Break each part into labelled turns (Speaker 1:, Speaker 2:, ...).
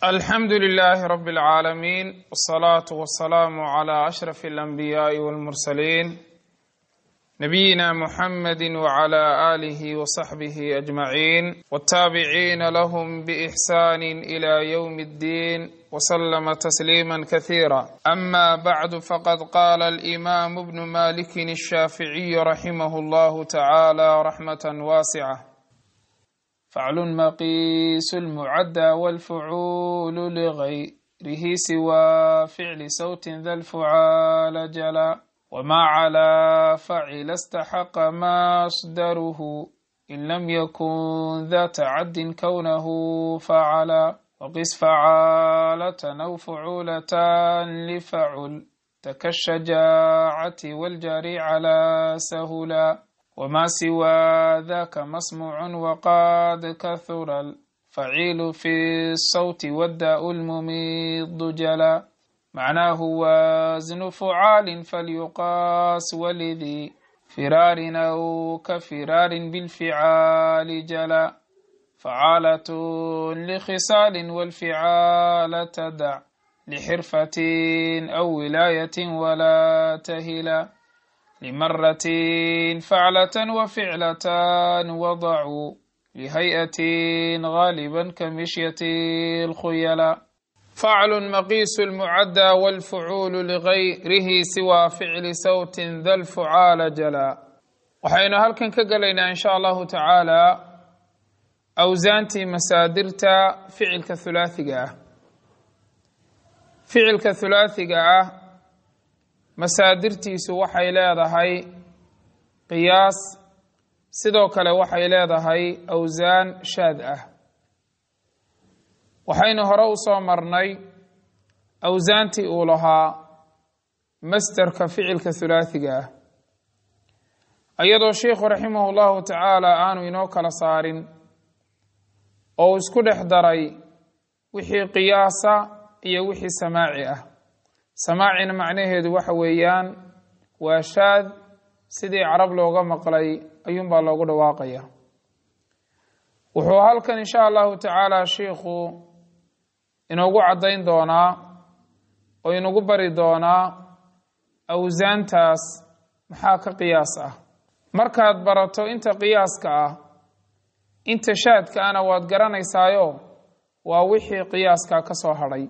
Speaker 1: alxamdu لlh rb اlعaalamiin wالصlaaة wالsalaam عlى أشhrف الأnbiyaaءi wاlmursaliin nabiyina mxamedi wعlى آlih وصaxbih أجmaعin wالtaabiciina lahm bإxsan إlى yوm الdin وslma تsliima kaثيirا ama bعd faqad qala الإimam bn malik الshaaficiي raximah اllah taعalى raxmaة waascة faclu maqiisu lmucadda walfucuulu ligayrihi siwa ficli sawtin da lfucaala jala wma calaa facila staxaqa masdaruhu in lam yakun da tacaddin kownahu facala waqis facaalatan aw fucuulatan lifacul takashajaacati waljari calaa sahula wma siwa daka masmuuc waqad kahura alfaciilu fi الsawti wadaau lmumidu jala macnaahu wasnu fucaali falyuqaas walidi firaarin aw ka firaarin bilficaali jala facaalat likhisaali walficaala tadac lixirfatin aw wilaayatin wala tahila limaratin faclatan waficlatan wadacuu lihay'atin gaaliban kamishyatin اlkhuyala faclun maqiisu lmucadda walfucuulu ligayrihi siwa ficli sawtin da lfucaala jala waxaynu halkan ka gelaynaa in sha allahu tacaala awsaantii masaadirta ficilka hulaathiga ah ficilka hulaathiga ah masaadirtiisu waxay leedahay qiyaas sidoo kale waxay leedahay awsaan shaad ah waxaynu hore u soo marnay awsaantii uu lahaa masderka ficilka hulaathiga ah iyadoo sheikhu raximah llahu tacaala aanu inoo kala saarin oo uu isku dhex daray wixii qiyaasa iyo wixii samaaci ah samaacina macnaheedu waxa weeyaan waa shaad sidii carab looga maqlay ayuunbaa loogu dhawaaqaya wuxuu halkan insha allahu tacaala shiikhu inoogu caddayn doonaa oo inagu bari doonaa awsaantaas maxaa ka qiyaas ah markaad barato inta qiyaaska ah inta shaadka ana waad garanaysaayo waa wixii qiyaaska ka soo hadhay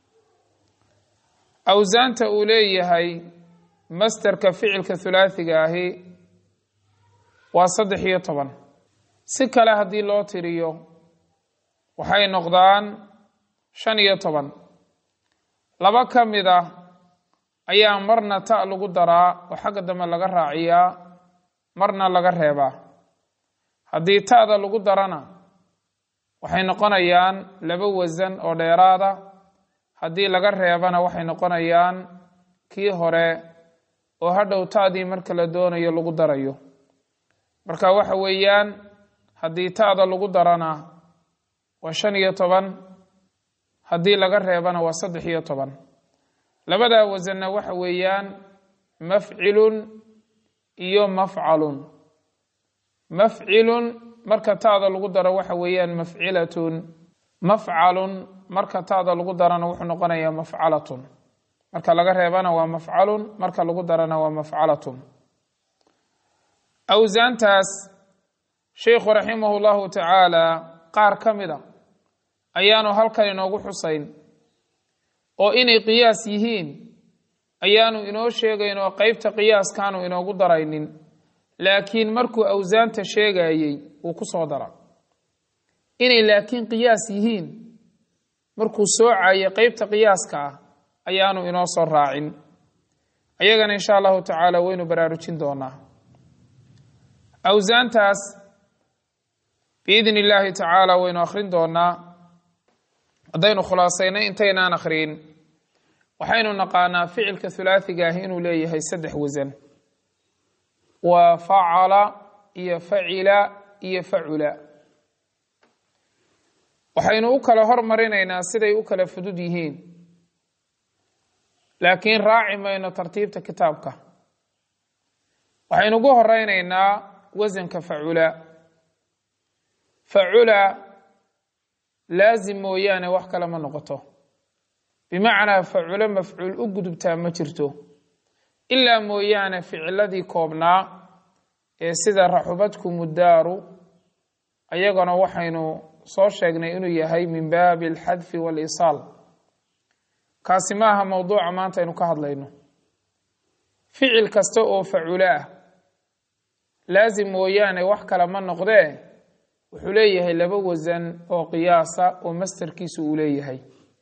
Speaker 1: awsaanta uu leeyahay masderka ficilka hulaathiga ahi waa saddex iyo toban si kale haddii loo tiriyo waxay noqdaan shan iyo toban laba ka mid ah ayaa marna ta lagu daraa oo xagga dambe laga raaciyaa marna laga reebaa haddii ta'da lagu darana waxay noqonayaan laba wasan oo dheeraada haddii laga reebana waxay noqonayaan kii hore oo hadhow ta'dii marka la doonayo lagu darayo marka waxa weeyaan haddii ta'da lagu darana waa shan iyo toban haddii laga reebana waa saddex iyo toban labadaa wasanna waxa weeyaan mafcilun iyo mafcalun mafcilun marka ta'da lagu daro waxa weeyaan mafcilatun mafcalun marka ta'da lagu darana wuxuu noqonayaa mafcalatun marka laga reebana waa mafcalun marka lagu darana waa mafcalatun awsaantaas sheikhu raximah llahu tacaala qaar ka mid a ayaanu halkan inoogu xusayn oo inay qiyaas yihiin ayaanu inoo sheegayn oo qeybta qiyaaskaanu inoogu daraynin laakiin markuu awsaanta sheegayey wuu ku soo dara inay laakiin qiyaas yihiin markuu soocayay qeybta qiyaaska ah ayaanu inoo soo raacin ayagana insha allahu tacaala waynu baraarujin doonaa awsaantaas biidni illaahi tacaala waynu akhrin doonaa haddaynu khulaasaynay intaynaan akhriin waxaynu naqaanaa ficilka hulaathiga ah inuu leeyahay saddex wasan waa facala iyo facila iyo facula waxaynu u kala hormarinaynaa siday u kala fudud yihiin laakiin raaci mayno tartiibta kitaabka waxaynu ugu horeynaynaa wasanka facula facula laasim mooyaane wax kale ma noqoto bimacnaa faculo mafcuul u gudubtaa ma jirto ilaa mooyaane ficiladii koobnaa ee sida raxubadkumu daaru ayagana waxaynu soo sheegnay inuu yahay min baabi alxadfi waalisaal kaasi ma aha mowduuca maanta aynu ka hadlayno ficil kasta oo faculo ah laasim mooyaane wax kale ma noqdee wuxuu leeyahay laba wasan oo qiyaasa oo masterkiisu uu leeyahay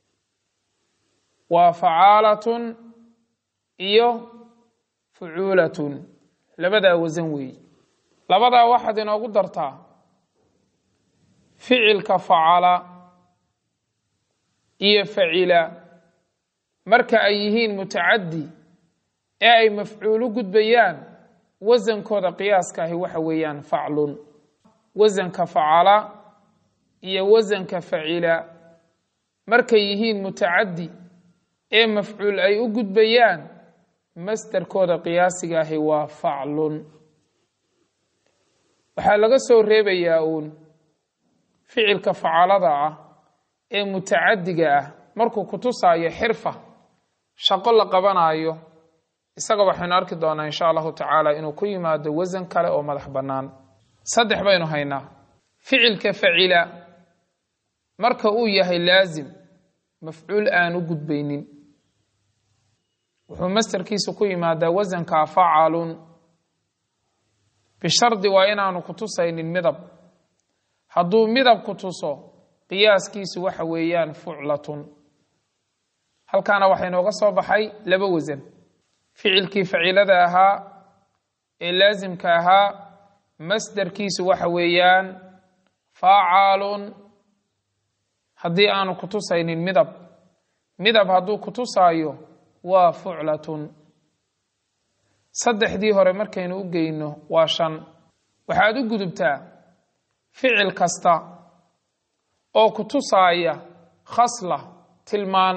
Speaker 1: waa facaalatun iyo fucuulatun labadaa wasan weeye labadaa waxaad inoogu dartaa ficilka facala iyo facila marka ay yihiin mutacaddi ee ay mafcuulu gudbayaan wasankooda qiyaaskaahi waxa weeyaan faclun wasanka facala iyo wasanka facila markay yihiin mutacaddi ee mafcuul ay u gudbayaan masderkooda qiyaasigaahi waa faclun waxaa laga soo reebayaa uun ficilka facalada ah ee mutacaddiga ah markuu kutusaayo xirfa shaqo la qabanaayo isaga waxaynu arki doonaa insha allahu tacaala inuu ku yimaado wasan kale oo madax bannaan saddex baynu haynaa ficilka facila marka uu yahay laasim mafcuul aan u gudbaynin wuxuu masterkiisa ku yimaadaa wasankaa facalun bishardi waa inaanu kutusaynin midab hadduu midab ku tuso qiyaaskiisu waxa weeyaan fuclatun halkaana waxaa inooga soo baxay laba wasan ficilkii facilada ahaa ee laasimka ahaa masderkiisu waxa weeyaan facaalun haddii aanu kutusaynin midab midab hadduu kutusaayo waa fuclatun saddexdii hore markaynu u geyno waa shan waxaad u gudubtaa ficil kasta oo kutusaaya khasla tilmaan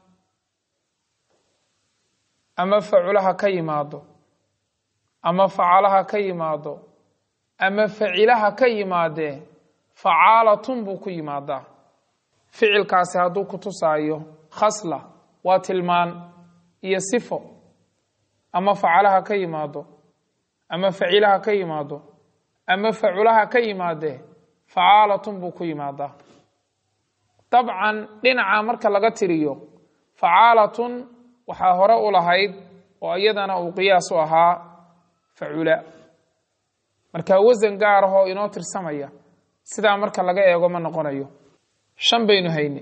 Speaker 1: ama faculaha ka yimaado ama facalaha ka yimaado ama facilaha ka yimaadee facaalatun buu ku yimaadaa ficilkaasi hadduu kutusaayo khasla waa tilmaan iyo sifo ama facalaha ka yimaado ama facilaha ka yimaado ama faculaha ka yimaadee facaalatun buu ku yimaadaa dabcan dhinaca marka laga tiriyo facaalatun waxaa hore u lahayd oo iyadana uu qiyaas u ahaa facula marka wasan gaar ahoo inoo tirsamaya sidaa marka laga eego ma noqonayo shan baynu hayne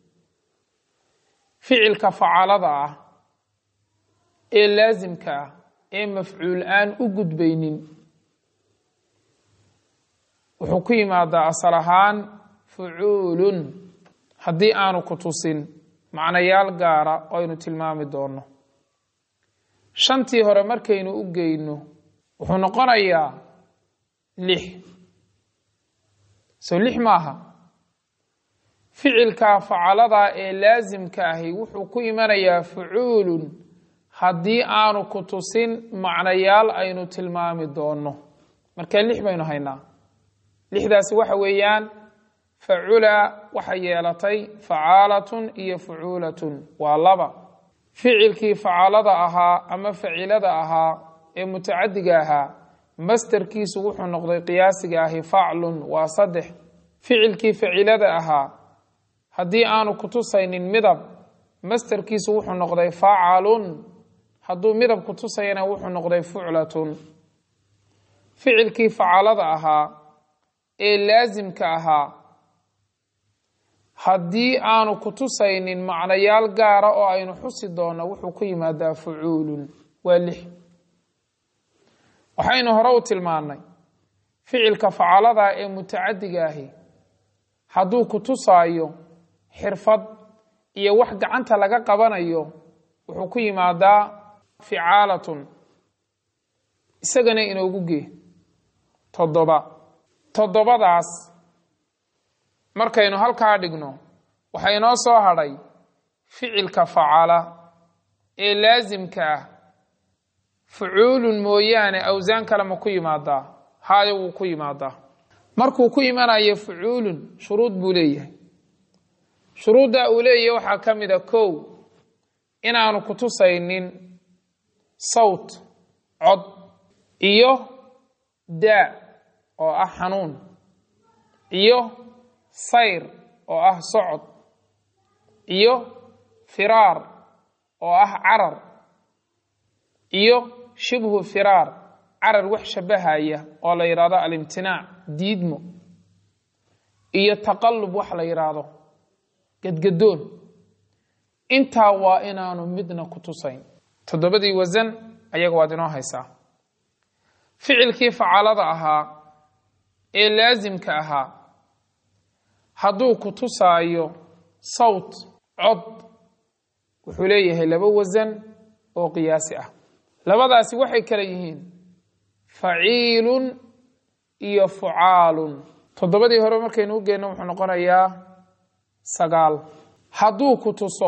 Speaker 1: ficilka facalada ah ee laasimka ah ee mafcuul aan u gudbaynin wuxuu ku yimaadaa asal ahaan fucuulun haddii aanu ku tusin macnayaal gaara oo aynu tilmaami doono shantii hore markaynu u geyno wuxuu noqonayaa lix sow lix maaha ficilka facalada ee laasimka ahi wuxuu ku imanayaa fucuulun haddii aanu ku tusin macnayaal aynu tilmaami doono marka lix baynu haynaa lixdaasi waxa weeyaan facula waxay yeelatay facaalatun iyo fucuulatun waa laba ficilkii facalada ahaa ama facilada ahaa ee mutacadiga ahaa masterkiisu wuxuu noqday qiyaasiga ahi faclun waa saddex ficilkii facilada ahaa haddii aanu kutusaynin midab masterkiisu wuxuu noqday facalun hadduu midab kutusayana wuxuu noqday fuclatun ficilkii facalada ahaa ee laasimka ahaa haddii aanu kutusaynin macnayaal gaara oo aynu xusi doonno wuxuu ku yimaadaa fucuulun waa lix waxaynu hore u tilmaannay ficilka facalada ee mutacadiga ahi hadduu kutusaayo xirfad iyo wax gacanta laga qabanayo wuxuu ku yimaadaa ficaalatun isagana inoogu gee toddoba toddobadaas markaynu halkaa dhigno waxaa inoo soo hadhay ficilka facala ee laasimka ah fucuulun mooyaane awsaan kale ma ku yimaadaa haayo wuu ku yimaadaa markuu ku imanayo fucuulun shuruud buu leeyahay shuruudda uu leeyahy waxaa ka mid a kow inaanu ku tusaynin sawt cod iyo daa oo ah xanuun iyo sayr oo ah socod iyo firaar oo ah carar iyo shibhu firaar carar wax shabahaya oo la yidhaahdo alimtinaac diidmo iyo taqallub wax la yidhaahdo gedgadoon intaa waa inaanu midna ku tusayn toddobadii wasan ayaga waad inoo haysaa ficilkii facaalada ahaa ee laasimka ahaa hadduu ku tusaayo sawt cod wuxuu leeyahay laba wasan oo qiyaasi ah labadaasi waxay kale yihiin faciilun iyo fucaalun toddobadii hore markaynu u geenno wuxuu noqonayaa sagaal hadduu ku tuso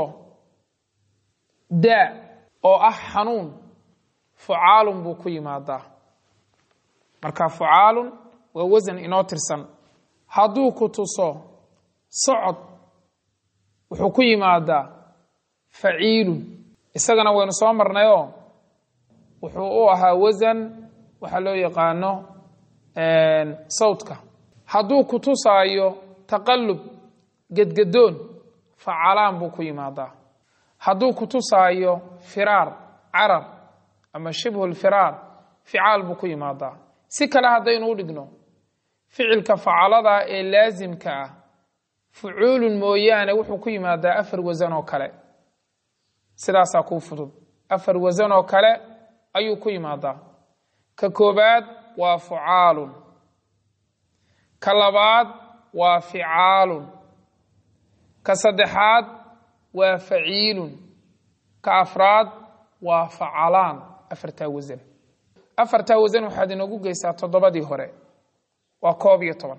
Speaker 1: daa oo ah xanuun fucaalun buu ku yimaadaa marka fucaalun waa wasan inoo tirsan hadduu ku tuso socod wuxuu ku yimaadaa faciilun isagana waynu soo marnayoo wuxuu u ahaa wasan waxaa loo yaqaano sawtka hadduu ku tusaayo taqallub gedgadoon facalaan buu ku yimaadaa hadduu ku tusaayo firaar carar ama shibhu lfiraar ficaal buu ku yimaadaa si kale haddaynu u dhigno ficilka facalada ee laasimka ah fucuulun mooyaane wuxuu ku yimaadaa afar wasan oo kale sidaasaa kuu fudud afar wasan oo kale ayuu ku yimaadaa ka koobaad waa fucaalun ka labaad waa ficaalun ka saddexaad waa faciilun ka afraad waa facalaan afartaa wasan afartaa wasan waxaad inoogu geysaa toddobadii hore waa koob iyo toban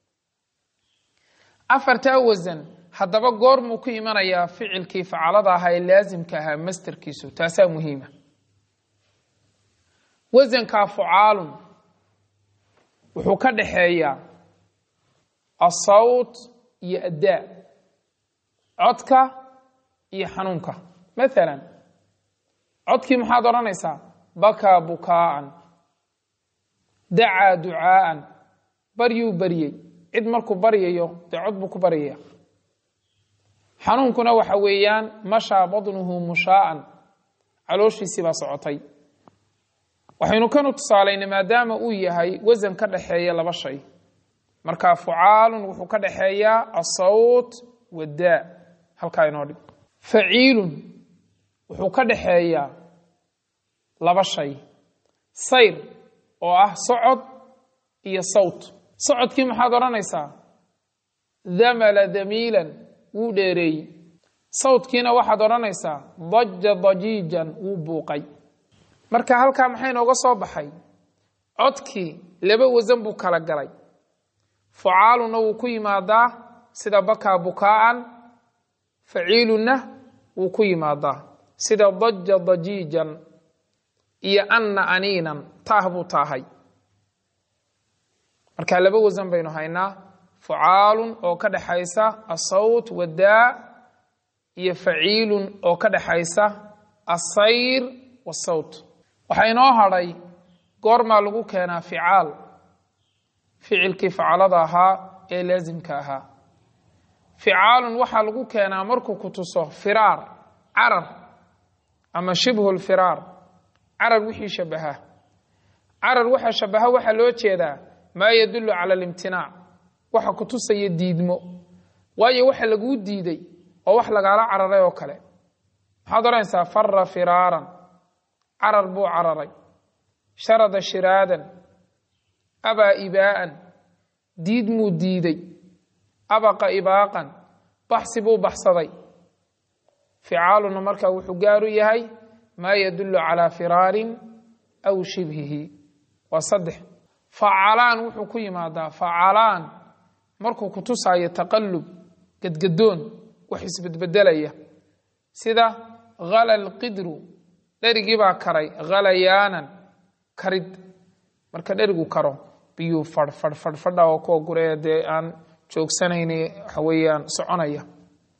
Speaker 1: afartaa wasan haddaba goormuu ku imanayaa ficilkii facalada ahaa ee laasimka ahaa masterkiisu taasaa muhiima wasankaa fucaalun wuxuu ka dhaxeeyaa asawt iyo addaa codka iyo xanuunka maalan codkii maxaad odhanaysaa bakaa bukaa'an dacaa ducaa'an baryuu baryey cid markuu baryayo dee cod buu ku baryaya xanuunkuna waxa weeyaan mashaa badnuhu mushaa'an calooshiisii baa socotay waxaynu kanu tusaalaynay maadaama uu yahay wasan ka dhaxeeya laba shay marka fucaalun wuxuu ka dhaxeeyaa asawt wadaa halkaa inoo dhig faciilun wuxuu ka dhaxeeyaa laba shay sayr oo ah socod iyo sawt socodkii maxaad odhanaysaa damala damiilan wuu dheereeyey sawtkiina waxaad odhanaysaa daja dajiijan wuu buuqay marka halkaa maxay nooga soo baxay codkii laba wasan buu kala galay fucaalunna wuu ku yimaadaa sida bakaa bukaa'an faciilunna wuu ku yimaadaa sida daja dajiijan iyo anna aniinan taah buu taahay marka laba wasan baynu haynaa fucaalun oo ka dhexaysa asawt wadaa iyo faciilun oo ka dhexaysa asayr wasawt waxaa inoo hadhay goormaa lagu keenaa ficaal ficilkii facalada ahaa ee laasimka ahaa ficaalun waxaa lagu keenaa markuu ku tuso firaar carar ama shibhu lfiraar carar wixii shabaha carar waxa shabaha waxaa loo jeedaa maa yadullu cala alimtinaac waxa ku tusaya diidmo waayo waxa laguu diiday oo wax lagaala cararay oo kale maxaad odhanaysaa fara firaaran carar buu cararay sharada shiraadan abaa ibaa'an diid muu diiday abaqa ibaaqan baxsi buu baxsaday ficaaluna markaa wuxuu gaaru yahay maa yadullu calaa firaarin aw shibhihi waa saddex facalaan wuxuu ku yimaadaa facalaan markuu ku tusaayo taqallub gedgadoon wax isbedbedelaya sida hala lqidru dherigii baa karay halayaanan karid marka dherigu karo biyuu fadh fadh fadh fadha oo kuwa guree dee aan joogsanayni waxa weeyaan soconaya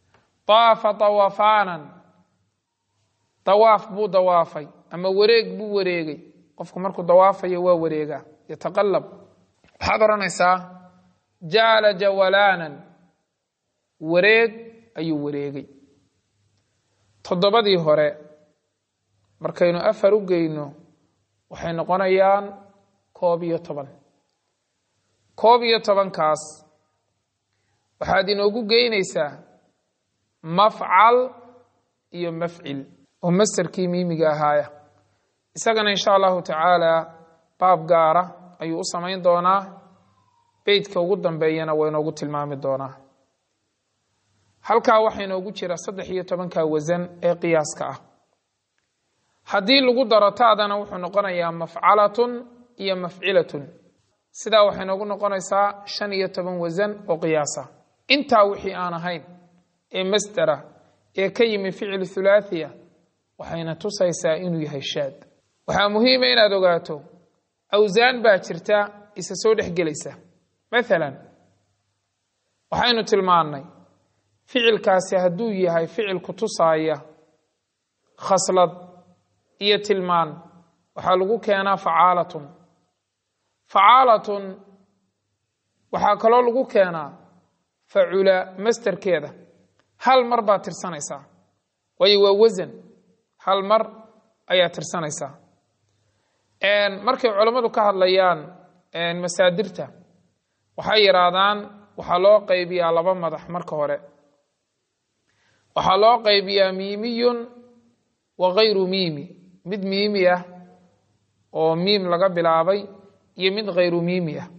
Speaker 1: daafa dawafaanan dawaaf buu dawaafay ama wareeg buu wareegay qofku markuu dawaafayo waa wareegaa yataqalab waxaad odhanaysaa jaala jawalaanan wareeg ayuu wareegay toddobadii hore markaynu afar u geyno waxay noqonayaan koob iyo toban koob iyo tobankaas waxaad inoogu geynaysaa mafcal iyo mafcil oo masterkii miimiga ahaaya isagana insha allahu tacaala baab gaara ayuu u samayn doonaa beytka ugu dambeeyana waa inoogu tilmaami doonaa halkaa waxaa inoogu jira saddex iyo tobanka wasan ee qiyaaska ah haddii lagu daro taadana wuxuu noqonayaa mafcalatun iyo mafcilatun sidaa waxay noogu noqonaysaa shan iyo toban wasan oo qiyaasa intaa wixii aan ahayn ee masdera ee ka yimi ficil thulaathiya waxayna tusaysaa inuu yahay shaad waxaa muhiima inaad ogaato awsaan baa jirta isa soo dhex gelaysa maalan waxaynu tilmaannay ficilkaasi hadduu yahay ficil ku tusaaya khaslad iyo tilmaan waxaa lagu keenaa facaalatun facaalatun waxaa kaloo lagu keenaa facula masterkeeda hal mar baad tirsanaysaa waayo waa wasan hal mar ayaa tirsanaysaa markay culammadu ka hadlayaan masaadirta waxay yidhaahdaan waxaa loo qaybiyaa laba madax marka hore waxaa loo qaybiyaa miimiyun wa hayru miimi mid miimi ah oo miim laga bilaabay iyo mid khayru miimi ah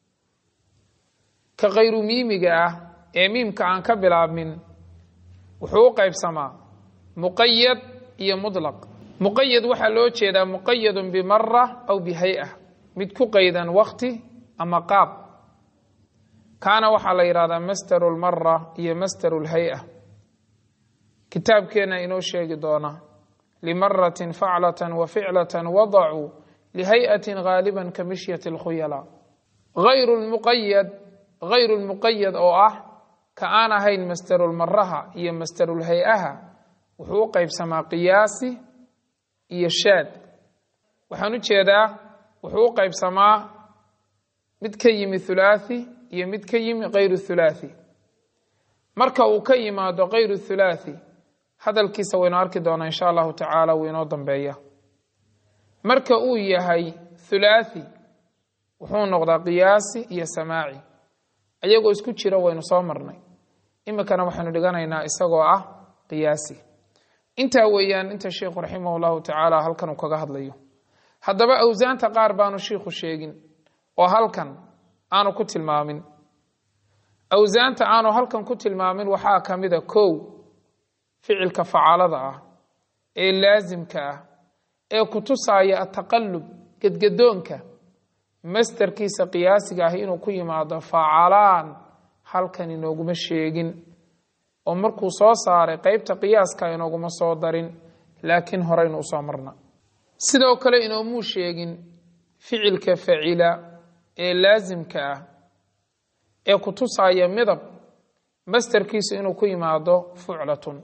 Speaker 1: ka khayru miimiga ah ee miimka aan ka bilaabmin wuxuu u qaybsamaa muqayad iyo mutlaq muqayad waxaa loo jeedaa muqayadun bimara aw bihay'a mid ku qaydan wakti ama qaab kaana waxaa la yidhahdaa masteru lmara iyo masteru lhay-a kitaabkeenna inoo sheegi doona limaratin faclatan wa ficlatan wadacuu lihay'atin gaaliban ka mishyati lkhuyala ayru lmuqayad hayru lmuqayad oo ah ka aan ahayn masterulmaraha iyo masterulhay-aha wuxuu u qaybsamaa qiyaasi iyo shaad waxaan u jeedaa wuxuu u qaybsamaa mid ka yimi thulaathi iyo mid ka yimi khayru thulaathi marka uu ka yimaado khayru thulaathi hadalkiisa waynu arki doonaa insha allahu tacaala wuu inoo dambeeya marka uu yahay thulaathi wuxuu noqdaa qiyaasi iyo samaaci ayagoo isku jira waynu soo marnay iminkana waxaynu dhiganaynaa isagoo ah qiyaasi intaa weeyaan inta sheikhu raximah llahu tacaala halkan uu kaga hadlayo haddaba awsaanta qaar baanu shiikhu sheegin oo halkan aanu ku tilmaamin awsaanta aanu halkan ku tilmaamin waxaa ka mida kow ficilka facaalada ah ee laasimka ah ee ku tusaaya ataqalub gedgadoonka masterkiisa qiyaasiga ah inuu ku yimaado facalaan halkan inooguma sheegin oo markuu soo saaray qeybta qiyaaska inooguma soo darin laakiin horeynu usoo marna sidoo kale inoomuu sheegin ficilka facila ee laasimka ah ee ku tusaaya midab masterkiisu inuu ku yimaado fuclatun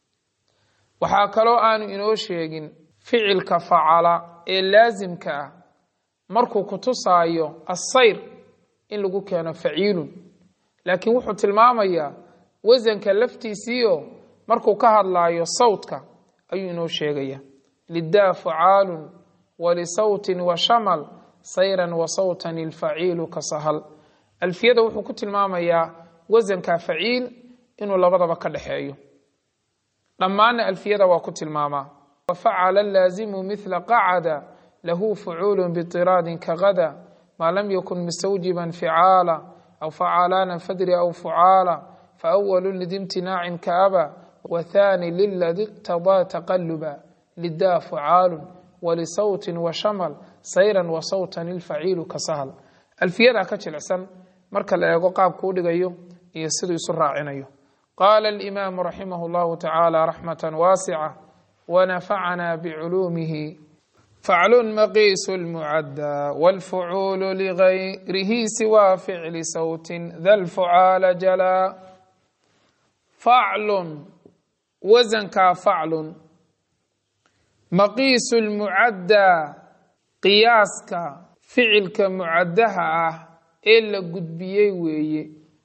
Speaker 1: waxaa kaloo aanu inoo sheegin ficilka facala ee laasimka ah markuu ku tusaayo assayr in lagu keeno faciilun laakiin wuxuu tilmaamayaa wasanka laftiisiio markuu ka hadlaayo sawtka ayuu inoo sheegaya lidaa facaalun walisawtin wa shamal sayran wa sawtan ilfaciilu ka sahal alfiyada wuxuu ku tilmaamayaa wasanka faciil inuu labadaba ka dhexeeyo dhammaanna alfiyada waa ku tilmaamaa wafacala laazimu mila qacada lahu fucuulu biطiraadin kagada maa lam yakun mustawjiban ficaala aw facalaana fadri aw fucaala faawalu lidimtinaacin kaaba wathani liladi iqtadaa taqaluba lidaa fucaalu walisawtin washamal sayran wa sawtan ilfaciilu ka sahal alfiyadaa ka jilicsan marka la eego qaabku u dhigayo iyo siduu isu raacinayo qaala alimaamu raximah اllahu tacaala raxmata waasica wanafacana biculuumihi faclun maqiisu lmucadda wاlfucuulu ligayrihi siwa ficli sawtin da lfucaala jalaa faclun wasankaa faclun maqiisu lmucaddaa qiyaaska ficilka mucaddaha ah ee la gudbiyey weeye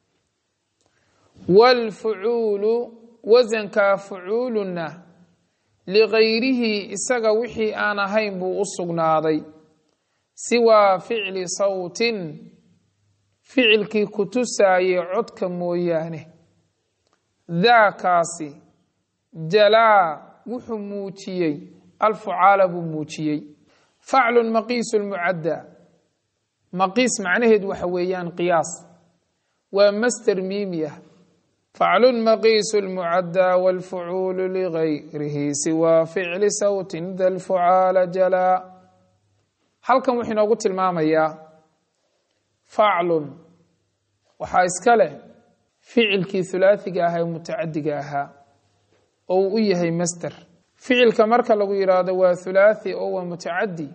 Speaker 1: waalfucuulu wasankaa fucuuluna ligayrihi isaga wixii aan ahayn buu u sugnaaday siwaa ficli sawtin ficilkii ku tusaayey codka mooyaane daakaasi jalaa wuxuu muujiyey alfucaala buu muujiyey faclun maqiisu lmucaddaa maqiis macnaheed waxa weeyaan qiyaas waa master miimi ah faclun maqiisu lmucaddaa waalfucuulu ligayrihi siwaa ficli sawtin da lfucaala jalaa halkan wuxuu inoogu tilmaamayaa faclun waxaa iska leh ficilkii hulaathiga ahaa ee mutacadiga ahaa oo uu u yahay master ficilka marka lagu yidhaahdo waa hulaathi oo waa mutacadi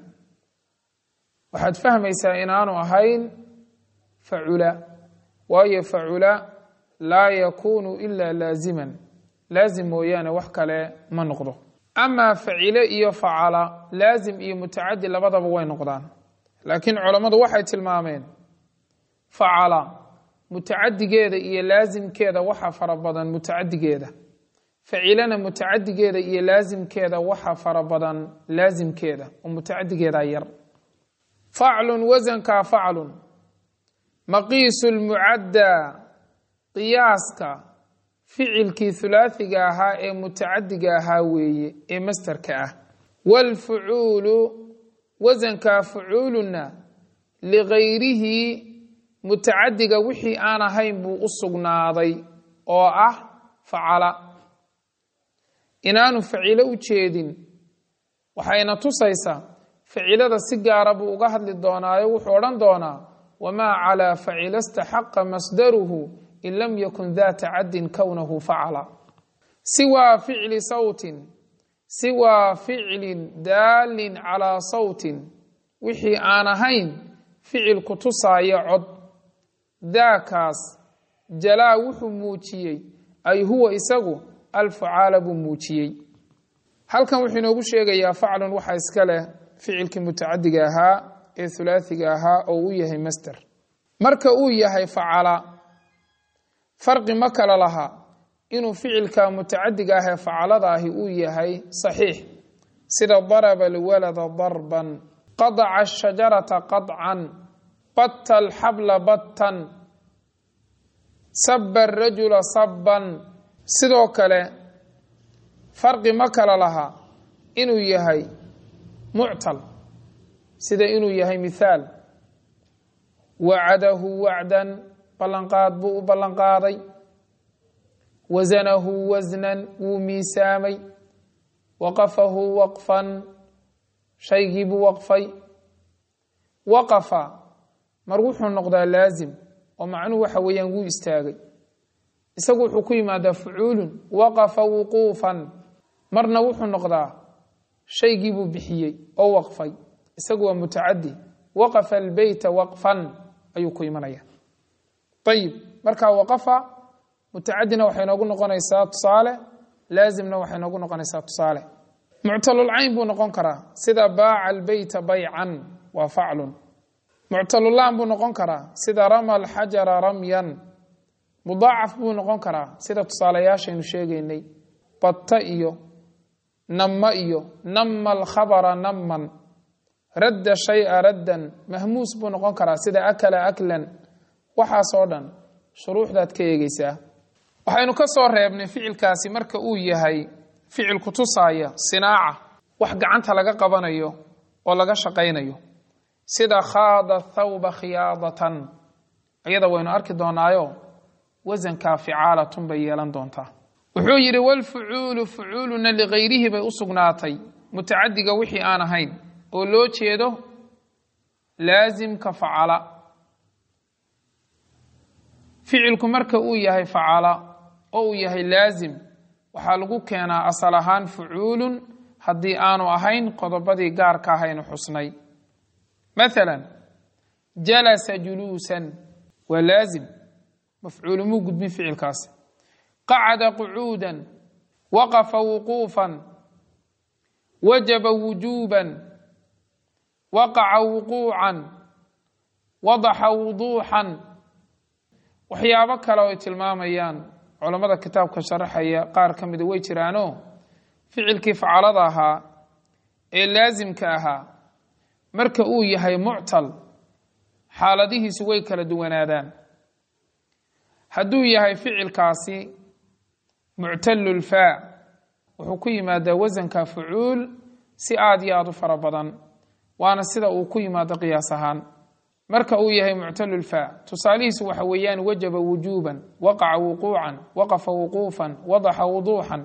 Speaker 1: waxaad fahmaysaa inaanu ahayn facula waayo facula laa yakuunu ilaa laaziman laazim mooyaane wax kale ma noqdo amaa facile iyo facala laazim iyo mutacadi labadaba way noqdaan laakiin culammadu waxay tilmaameen facala mutacadigeeda iyo laasimkeeda waxa fara badan mutacadigeeda facilana mutacadigeeda iyo laasimkeeda waxa fara badan laasimkeeda oo mutacadigeeda yar faclun wasankaa faclun maqiisu lmucaddaa qiyaaska ficilkii hulaathiga ahaa ee mutacadiga ahaa weeye ee masterka ah waalfucuulu wasankaa fucuuluna ligayrihi mutacadiga wixii aan ahayn buu u sugnaaday oo ah facala inaanu facilo u jeedin waxayna tusaysaa facilada si gaara buu uga hadli doonaayo wuxuu odhan doonaa wamaa calaa facila staxaqa masdaruhu in lam yakun daa tacadin kownahu facala siwaa ficli sawtin siwaa ficlin daalin calaa sawtin wixii aan ahayn ficil ku tusaaya cod daakaas jalaa wuxuu muujiyey ay huwa isagu alfucaala buu muujiyey halkan wuxuu inoogu sheegayaa faclun waxaa iska leh ficilkii mutacadiga ahaa ee hulaathiga ahaa oo u yahay master marka uu yahay facala farqi ma kala laha inuu ficilka mutacadiga ah ee facalada ahi uu yahay saxiix sida daraba alwalada darban qadaca ashajarata qadcan batta alxabla battan saba arajula sabban sidoo kale farqi ma kala laha inuu yahay muctal sida inuu yahay mithaal wacadahu wacdan ballanqaad buu u ballanqaaday wasanahu wasnan wuu miisaamay waqafahu waqfan shaygii buu waqfay waqafa mar wuxuu noqdaa laazim oo macnuhu waxa weeyaan wuu istaagay isagu wuxuu ku yimaadaa fucuulun waqafa wuquufan marna wuxuu noqdaa shaygii buu bixiyey oo waqfay isagu waa mutacadi waqafa albeyta waqfan ayuu ku imanaya ayib markaa waqafa mutacadina waxay noogu noqonaysaa tusaale laazimna waxay noogu noqonaysaa tusaale muctalulcayn buu noqon karaa sida baaca albeyta baycan waa faclun muctalulaan buu noqon karaa sida rama alxajara ramyan mudaacaf buu noqon karaa sida tusaalayaashaynu sheegaynay batta iyo namma iyo nama alkhabara namman radda shaya raddan mahmuus buu noqon karaa sida akala aklan waxaasoo dhan shuruuxdaad ka eegeysaa waxaynu ka soo reebnay ficilkaasi marka uu yahay ficil kutusaaya sinaaca wax gacanta laga qabanayo oo laga shaqaynayo sida khaada thawba khiyaadatan iyada waynu arki doonaayo wasankaa ficaalatun bay yeelan doontaa wuxuu yidhi walfucuulu fucuuluna ligayrihi bay u sugnaatay mutacadiga wixii aan ahayn oo loo jeedo laasimka facala ficilku marka uu yahay facala oo uu yahay laasim waxaa lagu keenaa asal ahaan fucuulun haddii aanu ahayn qodobadii gaarka ahaynu xusnay maalan jalasa juluusan waa laazim mafcuulu muu gudbin ficilkaasi qacada qucuudan waqafa wuquufan wajaba wujuuban waqaca wuquucan wadaxa wuduuxan waxyaabo kale oo ay tilmaamayaan culammada kitaabka sharaxaya qaar ka mida way jiraano ficilkii facalada ahaa ee laasimka ahaa marka uu yahay muctal xaaladihiisu way kala duwanaadaan hadduu yahay ficilkaasi muctalulfaa wuxuu ku yimaadaa wasanka fucuul si aada iyo aada u fara badan waana sida uu ku yimaado qiyaas ahaan marka uu yahay muctalulfaa tusaalihiisu waxa weeyaan wajaba wujuuban waqaca wuquucan waqafa wuquufan wadaxa wuduuxan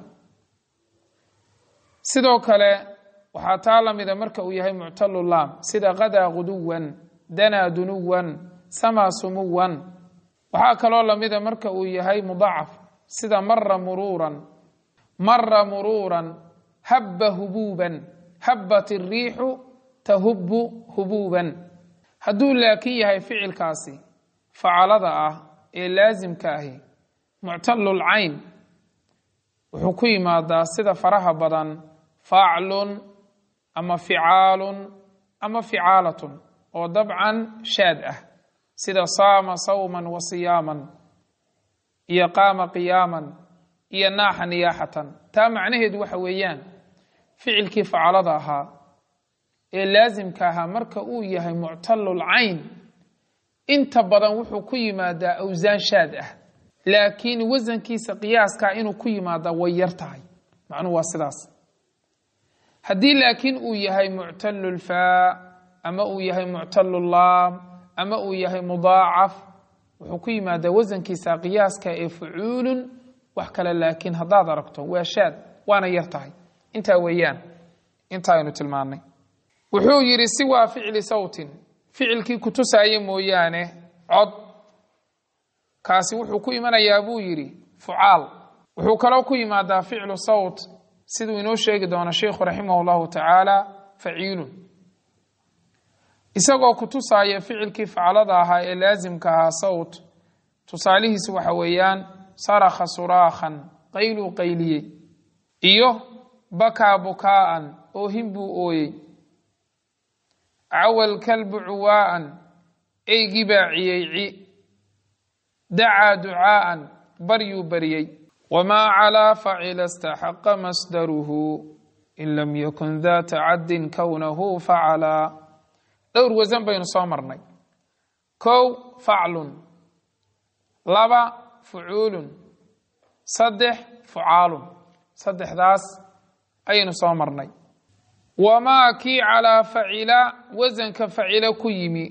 Speaker 1: sidoo kale waxaa taa lamida marka uu yahay muctalulaam sida qadaa guduwan danaa dunuwan samaa sumuwan waxaa kaloo lamida marka uu yahay mudacaf sida mara muruuran mara muruuran habba hubuuban habbat iriixu tahubu hubuuban hadduu laakiin yahay ficilkaasi facalada ah ee laasimka ahi muctalul cayn wuxuu ku yimaadaa sida faraha badan faaclun ama ficaalun ama ficaalatun oo dabcan shaad ah sida saama sawman wa siyaaman iyo qaama qiyaaman iyo naaxa niyaaxatan taa macnaheedu waxa weeyaan ficilkii facalada ahaa ee laasimka ahaa marka uu yahay muctalul cayn inta badan wuxuu ku yimaadaa awsaan shaad ah laakiin wasankiisa qiyaaskaa inuu ku yimaadaa way yar tahay macnuhu waa sidaas haddii laakiin uu yahay muctalulfaa ama uu yahay muctalulaam ama uu yahay mudaacaf wuxuu ku yimaadaa wasankiisa qiyaaska ee fucuulun wax kale laakiin haddaad aragto waa shaad waana yar tahay intaa weeyaan intaa aynu tilmaannay wuxuu yidhi siwaa ficli sawtin ficilkii kutusaaya mooyaane cod kaasi wuxuu ku imanayaa buu yidhi fucaal wuxuu kaloo ku yimaadaa ficlu sawt siduu inoo sheegi doono sheikhu raximah llahu tacaala faciilun isagoo kutusaaya ficilkii facalada ahaa ee laasimka ahaa sawt tusaalihiisu waxa weeyaan sarakha suraakhan qayluu qayliyey iyo bakaa bukaa'an oohin buu ooyey cawal kalbu cuwaa'an eygii baa ciyeyci dacaa ducaa'an baryuu baryey wamaa calaa facila istaxaqa masdaruhu in lam yakun daa tacaddin kownahu facalaa dhowr wasan baynu soo marnay kow faclun laba fucuulun saddex fucaalun saddexdaas ayaynu soo marnay wamaa kii calaa facila wasanka facila ku yimi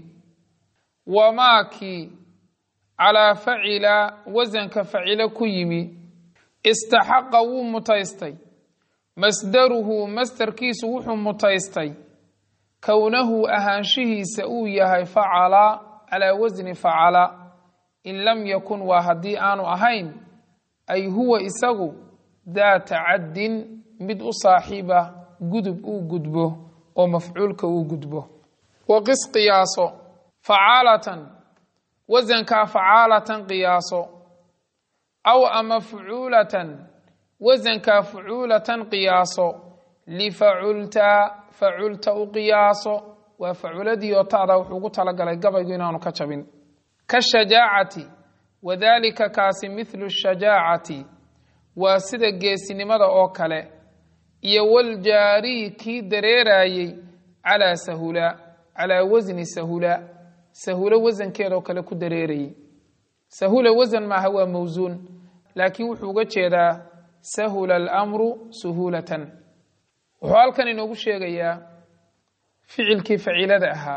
Speaker 1: wamaa kii calaa facila wasanka facila ku yimi istaxaqa wuu mutaystay masdaruhu masdarkiisu wuxuu mutaystay kownahu ahaanshihiisa uu yahay facala calaa wasni facala in lam yakun waa haddii aanu ahayn ay huwa isagu daa tacaddin mid u saaxiiba gudub uu gudbo oo mafcuulka uu gudbo waqis qiyaaso facaalatan wasankaa facaalatan qiyaaso aw ama fucuulatan wasankaa fucuulatan qiyaaso lifaculta faculta u qiyaaso waa faculadii oo ta'da wuxuu ugu talagalay gabaygu inaanu ka jabin kashajaacati wadaalika kaasi mithlu shajaacati waa sida geesinimada oo kale iyo waljaariyi kii dareerayey calaa sahula calaa wasni sahula sahula wasankeedoo kale ku dareerayey sahula wasan maaha waa mawsuun laakiin wuxuu uga jeedaa sahula alamru suhuulatan wuxuu halkan inoogu sheegayaa ficilkii facilada ahaa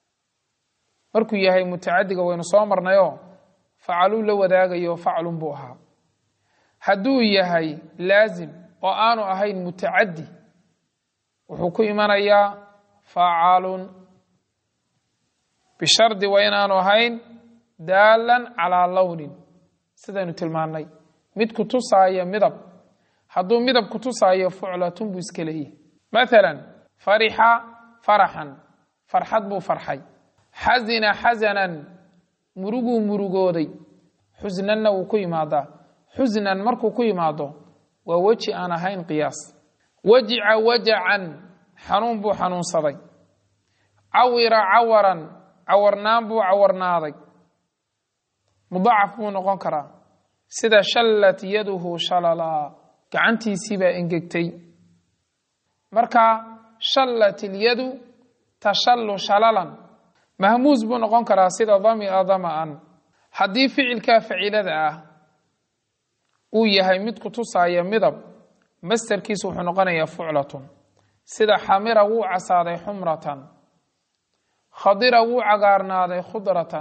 Speaker 1: markuu yahay mutacadiga waynu soo marnayoo facaluu la wadaagayo faclun buu ahaa hadduu yahay laasim oo aanu ahayn mutacaddi wuxuu ku imanayaa facaalun bishardi waa inaanu ahayn daalan calaa lownin sidaynu tilmaannay mid kutusaaya midab hadduu midab kutusaayo fuclatun buu iska leeyahy maalan farixa faraxan farxad buu farxay xasina xasanan muruguu murugooday xusnanna wuu ku yimaadaa xusnan markuu ku yimaado waa weji aan ahayn qiyaas wajica wajacan xanuun buu xanuunsaday cawira cawaran cawarnaan buu cawarnaaday mudacaf buu noqon karaa sida shallat yaduhu shalalaa gacantiisiibaa engegtay marka shallat ilyadu tashallu shalalan mahmuus buu noqon karaa sida damia dama'an haddii ficilkaa facilada ah uu yahay mid ku tusaaya midab mastarkiisu wuxuu noqonayaa fuclatun sida xamira wuu casaaday xumratan khadira wuu cagaarnaaday khudratan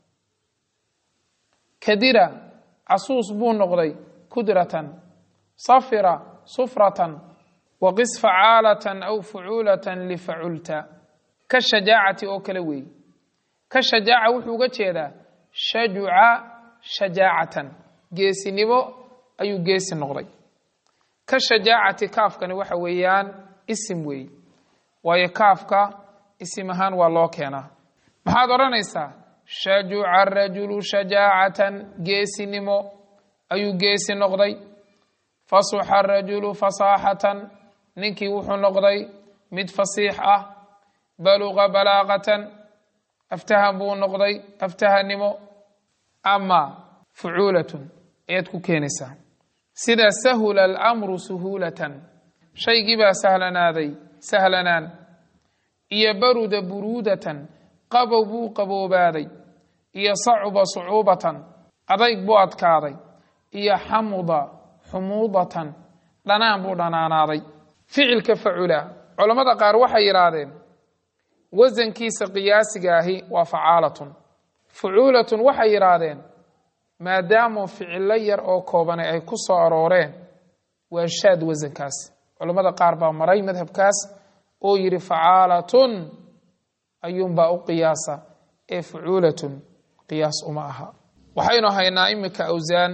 Speaker 1: kadira casuus buu noqday kudratan safira sufratan waqis facaalatan aw fucuulatan lifaculta ka shajaacati oo kale weeye ka shajaaca wuxuu uga jeedaa shajuca shajaacatan geesinimo ayuu geesi noqday ka shajaacati kaafkani waxa weeyaan isim weeye waayo kaafka isim ahaan waa loo keenaa maxaad odhanaysaa shajuca rajulu shajaacatan geesinimo ayuu geesi noqday fasuxa rajulu fasaaxatan ninkii wuxuu noqday mid fasiix ah baluqa balaaqatan aftahan buu noqday aftahanimo ama fucuulatun ayaad ku keenaysaa sida sahula alamru suhuulatan shaygii baa sahlanaaday sahlanaan iyo baruda buruudatan qabow buu qaboobaaday iyo sacuba sucuubatan adayg buu adkaaday iyo xamuda xumuudatan dhanaan buu dhanaanaaday ficilka facula culammada qaar waxay yidhaahdeen wasankiisa qiyaasiga ahi waa facaalatun fucuulatun waxay yidhaahdeen maadaamu ficilo yar oo koobanay ay ku soo arooreen waa shaad wasankaas culammada qaar baa maray madhabkaas oo yidhi facaalatun ayuunbaa u qiyaasa ee fucuulatun qiyaas uma aha waxaynu haynaa iminka awsaan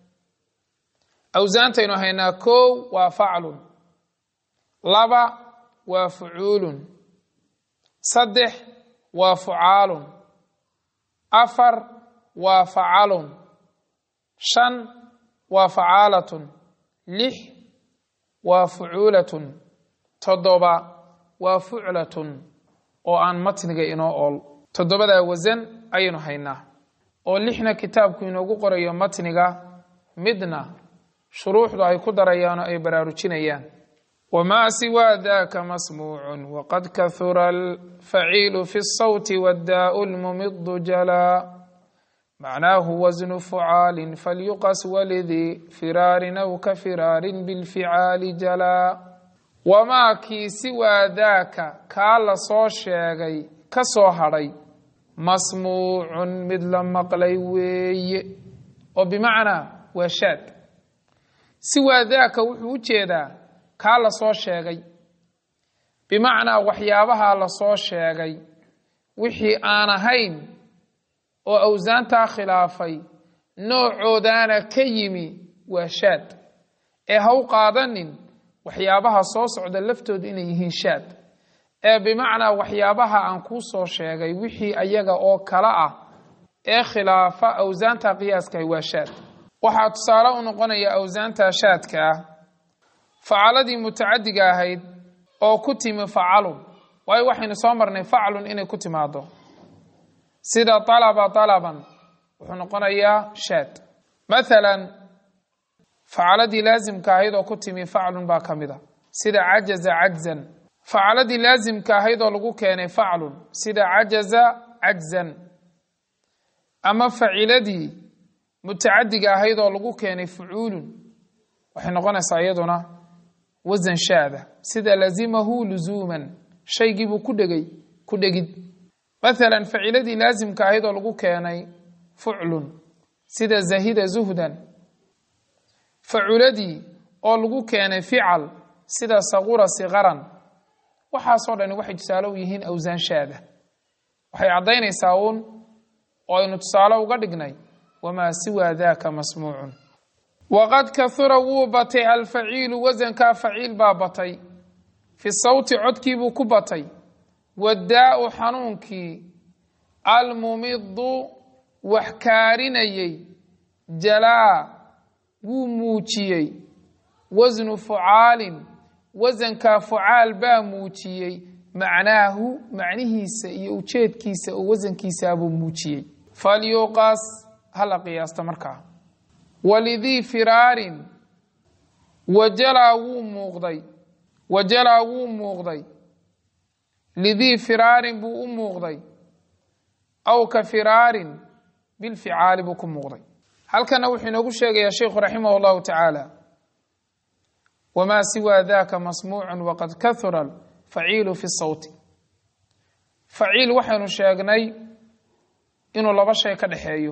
Speaker 1: awsaantaynu haynaa kow waa faclun laba waa fucuulun saddex waa fucaalun afar waa facalun shan waa facaalatun lix waa fucuulatun toddoba waa fuclatun oo aan matniga inoo ool toddobadaa wasan ayaynu haynaa oo lixna kitaabku inoogu qorayo matniga midna shuruuxdu ay ku darayaan oo ay baraarujinayaan wamaa siwaa daka masmuucun waqad kahura alfaciilu fi الsawti waddaau lmumidu jalaa macnaahu wasnu fucaalin falyuqas walidii firaarin aw ka firaarin bilficaali jalaa wamaa kii siwaa daaka kaa la soo sheegay ka soo hadhay masmuucun mid la maqlay weeye oo bimacnaa waa shaad siwaa daaka wuxuu u jeedaa kaa la soo sheegay bimacnaa waxyaabaha la soo sheegay wixii aan ahayn oo awsaantaa khilaafay noocoodaana ka yimi waa shaad ee ha u qaadanin waxyaabaha soo socda laftooda inay yihiin shaad ee bimacnaa waxyaabaha aan kuu soo sheegay wixii ayaga oo kala ah ee khilaafa awsaanta qiyaaskahi waa shaad waxaa tusaale u noqonaya awsaanta shaadka ah facaladii mutacadiga ahayd oo ku timi facalun waayo waxaynu soo marnay faclun inay ku timaado sida alaba alaban wuxuu noqonayaa shaad mathalan facaladii laasimka ahayd oo ku timi faclun baa ka mid a sida cajaza cajzan facaladii laasimka ahayd oo lagu keenay faclun sida cajaza cajzan ama faciladii mutacadiga ahayd oo lagu keenay fucuulun waxay noqonaysaa iyaduna wasan shaada sida lazimahu luzuuman shaygiibuu ku dhegay ku dhegid mathalan faciladii laasimka ahayd oo lagu keenay fuclun sida zahida zuhdan faculadii oo lagu keenay fical sida saqura siqaran waxaasoo dhani waxay tusaale u yihiin awsaan shaada waxay caddaynaysaa uun oo aynu tusaale uga dhignay wamaa siwaa daaka masmuucun waqad kahura wuu batay alfaciilu wasankaa faciil baa batay fi sawti codkiibuu ku batay waddaau xanuunkii almumidu wax kaarinayey jalaa wuu muujiyey wasnu fucaalin wasankaa fucaal baa muujiyey macnaahu macnihiisa iyo ujeedkiisa oo wasankiisaabuu muujiyey falyuqas hala qiyaasta markaa walidii firaarin wajalaa wuu muuqday wajalaa wuu muuqday lidii firaarin buu u muuqday aw ka firaarin bilficaali buu ku muuqday halkana wuxuu inoogu sheegayaa sheikhu raximah اllahu tacaala wma siwaa daka masmuucu waqad kahura faciilu fi sawti faciil waxaynu sheegnay inuu laba shay ka dhexeeyo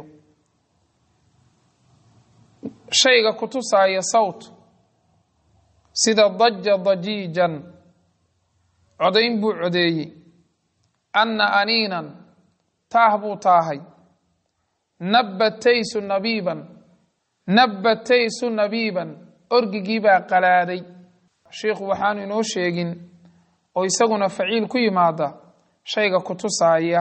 Speaker 1: shayga kutusaaya sawt sida daja dajiijan codayn buu codeeyey anna aniinan taah buu taahay nabbataysu nabiiban nabbataysu nabiiban orgigii baa qalaaday sheikhu waxaanu inoo sheegin oo isaguna faciil ku yimaada shayga kutusaaya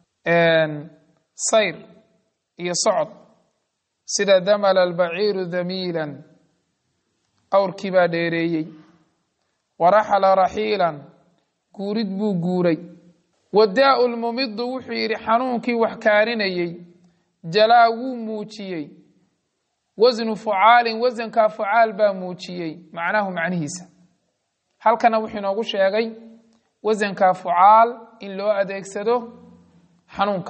Speaker 1: sayr iyo socod sida damala albaciiru damiilan awrkii baa dheereeyey waraxala raxiilan guurid buu guuray wadaau lmumidu wuxuu yidhi xanuunkii wax kaarinayey jalaa wuu muujiyey wasnu fucaalin wasankaa fucaal baa muujiyey macnahu macnihiisa halkana wuxuu inoogu sheegay wasankaa fucaal in loo adeegsado xanuunka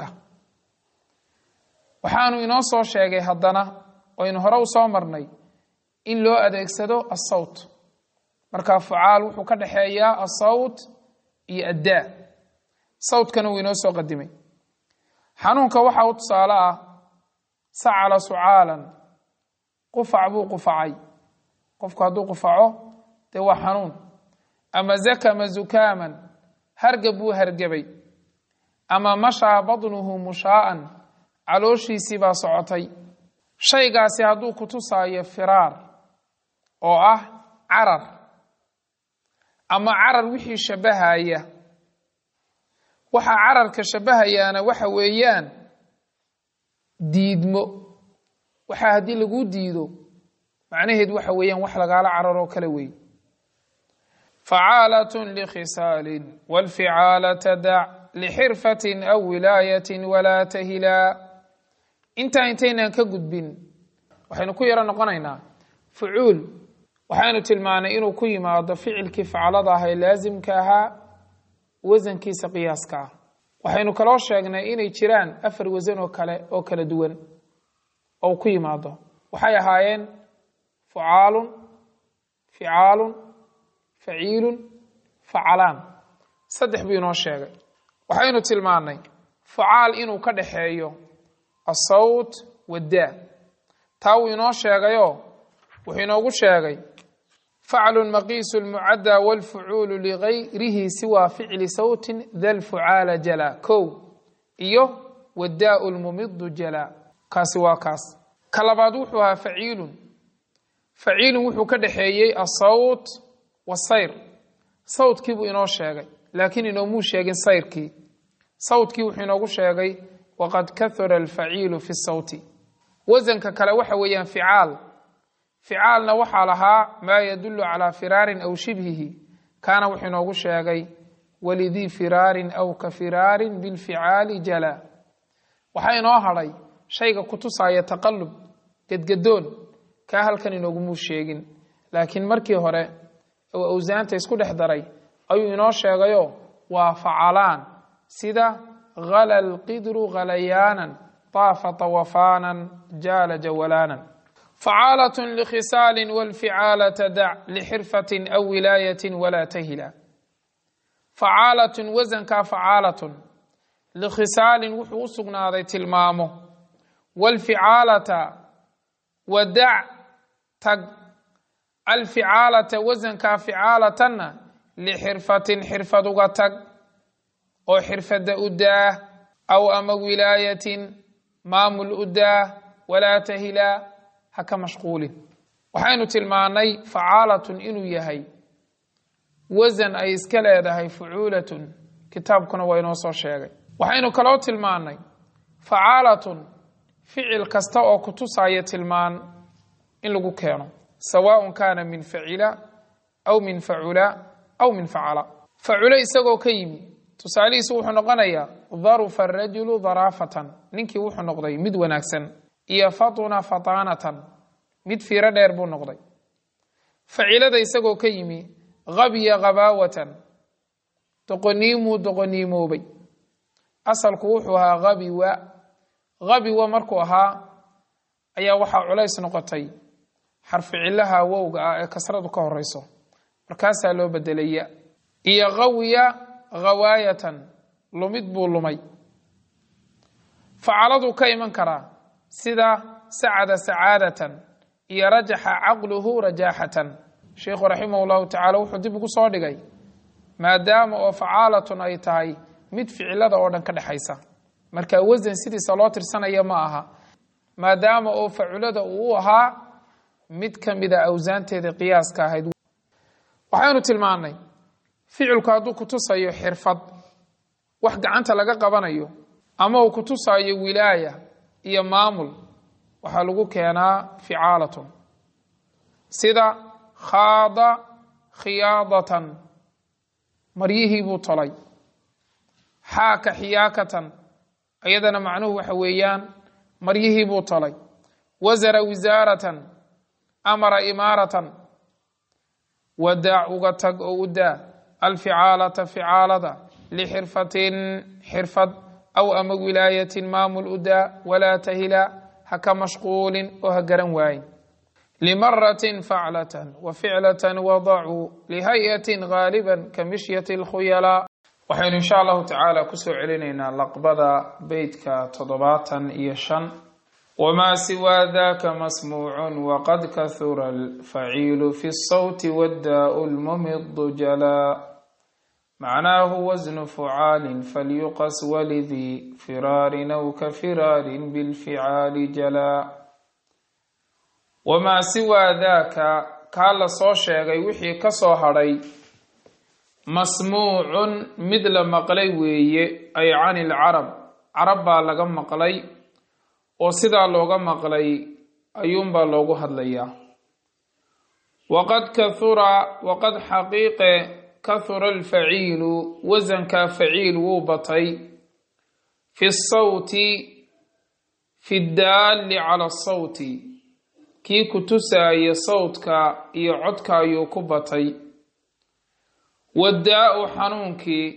Speaker 1: waxaanu inoo soo sheegay haddana oynu hore u soo marnay in loo adeegsado asawt markaa fucaal wuxuu ka dhexeeyaa asawt iyo addaa sawtkana wuu inoo soo qadimay xanuunka waxa u tusaale ah sacala sucaalan qufac buu qufacay qofku hadduu qufaco dee waa xanuun ama zakama zukaaman hargab buu hargebay ama mashaa badnuhu mushaa'an calooshiisii baa socotay shaygaasi hadduu kutusaayo firaar oo ah carar ama carar wixii shabbahaya waxaa cararka shabbahayaana waxa weeyaan diidmo waxaa haddii laguu diido macnaheed waxa weeyaan wax lagaala cararoo kale wey facaalatun likhisaalin wاlficaalata dac lixirfatin aw wilaayatin walaa tahilaa intaa intaynaan ka gudbin waxaynu ku yaro noqonaynaa fucuul waxaynu tilmaanay inuu ku yimaado ficilkii facalada ah ee laasimka ahaa wasankiisa qiyaaska ah waxaynu kaloo sheegnay inay jiraan afar wasan oo kale oo kala duwan oo ku yimaado waxay ahaayeen fucaalun ficaalun faciilun facalaan saddex buu inoo sheegay waxaynu tilmaannay fucaal inuu ka dhaxeeyo asawt waddaa taa wuu inoo sheegayoo wuxuu inoogu sheegay faclun maqiisu lmucaddaa wاlfucuulu ligayrihi siwaa ficli sawtin da lfucaala jala kow iyo wadaau lmumidu jala kaasi waa kaas ka labaad wuxuu ahaa faciilun faciilun wuxuu ka dhexeeyey asawt wasayr sawtkii buu inoo sheegay laakiin inoomuu sheegin sayrkii sawtkii wuxuu inoogu sheegay waqad kahura alfaciilu fi sawti wasanka kale waxa weeyaan ficaal ficaalna waxaa lahaa maa yadulu calaa firaarin aw shibhihi kaana wuxuu inoogu sheegay walidii firaarin aw ka firaarin bilficaali jala waxaa inoo hadhay shayga kutusaya taqalub gedgadoon kaa halkan inoogumuu sheegin laakiin markii hore oo awsaanta isku dhex daray ayuu inoo sheegayo waa facalaan sida ghala lqidru ghalayaanan طaafa طawafaanan jaala jawalaanan facaalat likhisaali wاlficaalata dac lixirfati aw wilaayati walaa tahila facaalatun wasankaa facaalatun likhisaalin wuxuu u sugnaaday tilmaamo wاlficaalata wadac tag alficaalata wasankaa ficaalatanna lixirfatin xirfad uga tag oo xirfadda u daah aw ama wilaayatin maamul u daah walaa tahilaa ha ka mashquulin waxaynu tilmaannay facaalatun inuu yahay wasan ay iska leedahay fucuulatun kitaabkuna waa inoo soo sheegay waxaynu kaloo tilmaannay facaalatun ficil kasta oo kutusaya tilmaan in lagu keeno sawaaء kaana min facila aw min facula aw min facala faculo isagoo ka yimi tusaalihiisu wuxuu noqonayaa darufa arajulu daraafatan ninkii wuxuu noqday mid wanaagsan iyo fatuna fataanatan mid fiiro dheer buu noqday facilada isagoo ka yimi habya habaawatan doqoniimuu doqoniimoobay asalku wuxuu ahaa habiwa habiwa markuu ahaa ayaa waxaa culays noqotay xarficilaha wowga ah ee kasradu ka horeyso markaasaa loo bedelaya iyo hawiya hawaayatan lumid buu lumay facaladu ka iman karaa sida sacada sacaadatan iyo rajaxa caqluhu rajaaxatan sheikhu raximah llahu tacala wuxuu dib ugu soo dhigay maadaama oo facaalatun ay tahay mid ficilada oo dhan ka dhexaysa marka wasan sidiisa loo tirsanaya ma aha maadaama oo faculada uu u ahaa mid ka mida awsaanteeda qiyaaska ahayd waxaynu tilmaannay ficilku hadduu kutusayo xirfad wax gacanta laga qabanayo ama uu kutusayo wilaaya iyo maamul waxaa lagu keenaa ficaalatun sida khaada khiyaadatan maryihii buu tolay xaaka xiyaakatan iyadana macnuhu waxa weeyaan maryihii buu tolay wasara wisaaratan amara imaaratan wadaac uga tag oo u daa alficaalata ficaalada lixirfatin xirfad aw ama wilaayatin maamul u daa walaa tahila ha ka mashquulin oo ha garan waayin limaratin faclatan wa ficlatan wadacuu lihay-atin gaaliban ka mishyati alkhuyalaa waxaynu insha allahu tacaala kusoo celinaynaa laqbada beytka toddobaatan iyo shan wma siwaa daka masmuucu waqad kahura alfaciilu fi الsawti wاddaau lmumidu jalaa macnaahu wasnu fucaalin falyuqas walidii firaarin aw ka firaarin bilficaali jalaa wamaa siwaa daaka kaa la soo sheegay wixii ka soo hadhay masmuucun mid la maqlay weeye ay can ilcarab carab baa laga maqlay oo sidaa looga maqlay ayuunbaa loogu hadlayaa waqad kahura waqad xaqiiqe kahura alfaciilu wasankaa faciil wuu batay fi sawti fi daalli cala asawti kii ku tusaaya sawdka iyo codka ayuu ku batay waddaa-u xanuunkii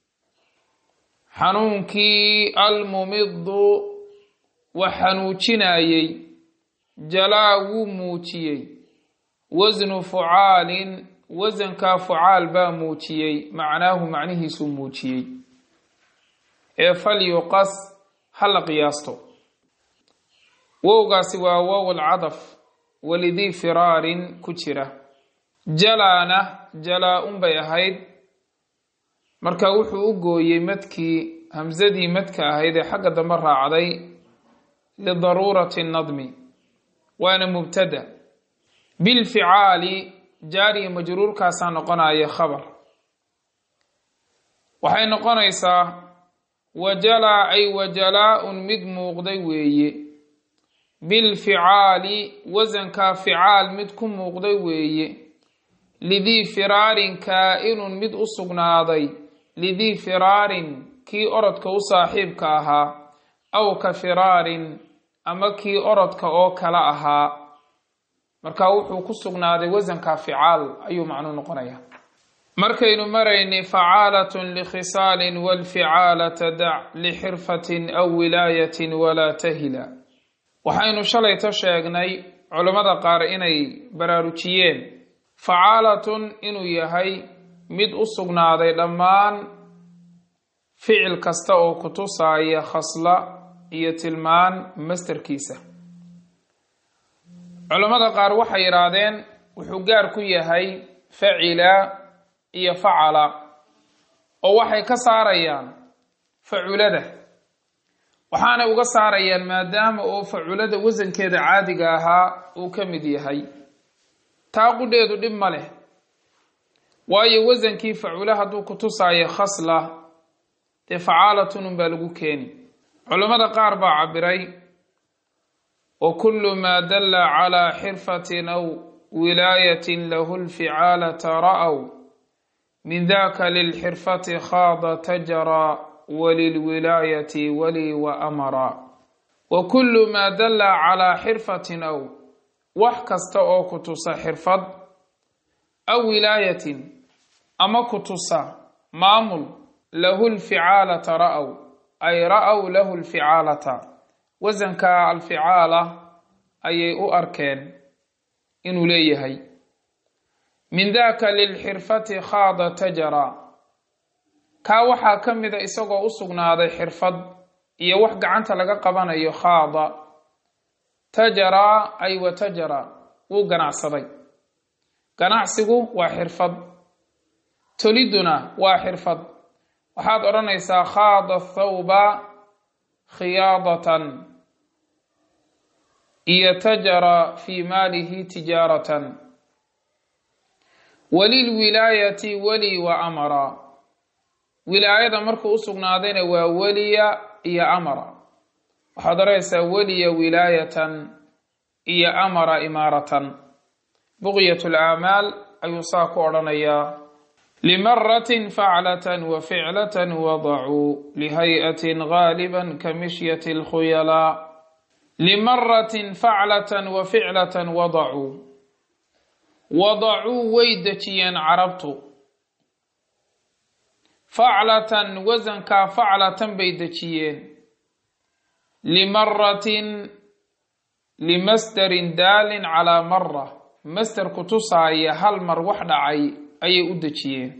Speaker 1: xanuunkii almumidu wax xanuujinayey jalaa wuu muujiyey wasnu fucaalin wasankaa fucaal baa muujiyey macnaahu macnihiisuu muujiyey ee falyuqas ha la qiyaasto wowgaasi waa wow alcadaf walidii firaarin ku jira jalaana jalaa-un bay ahayd marka wuxuu u gooyey madkii hamsadii madka ahayd ee xagga dambe raacday lidaruurati nadmi waana mubtada bilficaali jaariya majruurkaasaa noqonaya khabar waxay noqonaysaa wajalaa ay wajalaa-un mid muuqday weeye bilficaali wasankaa ficaal mid ku muuqday weeye lidii firaarin kaa-inun mid u sugnaaday lidii firaarin kii orodka u saaxiibka ahaa aw ka firaarin ama kii orodka oo kala ahaa marka wuxuu ku sugnaaday wasanka ficaal ayuu macnuu noqonaya markaynu maraynay facaalatun likhisaalin walficaalata dac lixirfatin aw wilaayatin walaa tahila waxaynu shalayto sheegnay culammada qaar inay baraarujiyeen facaalatun inuu yahay mid u sugnaaday dhammaan ficil kasta oo ku tusaaya khasla iyo tilmaan masterkiisa culammada qaar waxay yidhaahdeen wuxuu gaar ku yahay facila iyo facala oo waxay ka saarayaan faculada waxaanay uga saarayaan maadaama oo faculada wasankeeda caadiga ahaa uu ka mid yahay taa qudheedu dhib ma leh waayo wasankii facula hadduu ku tusaayo khasla dee facaalatun unbaa lagu keeni culammada qaar baa cabiray wa kullu maa dalla calaa xirfatin aw wilaayatin lahu lficaalata ra'w min daka lilxirfati khaada tajara walilwilaayati wali wa amara wa kullu maa dalla calaa xirfatin aw wax kasta oo ku tusa xirfad aw wilaayatin ama ku tusa maamul lahu lficaalata ra'w ay ra'w lahu lficaalata wasanka alficaala ayay u arkeen inuu leeyahay min daka lilxirfati khaada tajara kaa waxaa ka mida isagoo u sugnaaday xirfad iyo wax gacanta laga qabanayo khaada tajaraa ay wa tajara wuu ganacsaday ganacsigu waa xirfad toliduna waa xirfad waxaad odhanaysaa khaada thawba khiyaadatan iyo tajara fii maalihi tijaaratan walilwilaayati weli wa amara wilaayada markuu u sugnaadayna waa weliya iyo amara waxaad odhanaysaa weliya wilaayatan iyo amara imaaratan buqyat lacmaal ayuu saa ku odhanayaa limaratin faclatan wa ficlatan wadacuu lihay'atin gaaliban ka mishyati lkhuyalaa limaratin faclatan wa ficlatan wadacuu wadacuu way dejiyeen carabtu faclatan wasankaa faclatan bay dejiyeen limaratin limasdarin daalin calaa mara masder ku tusaaya hal mar wax dhacay ayay u dejiyeen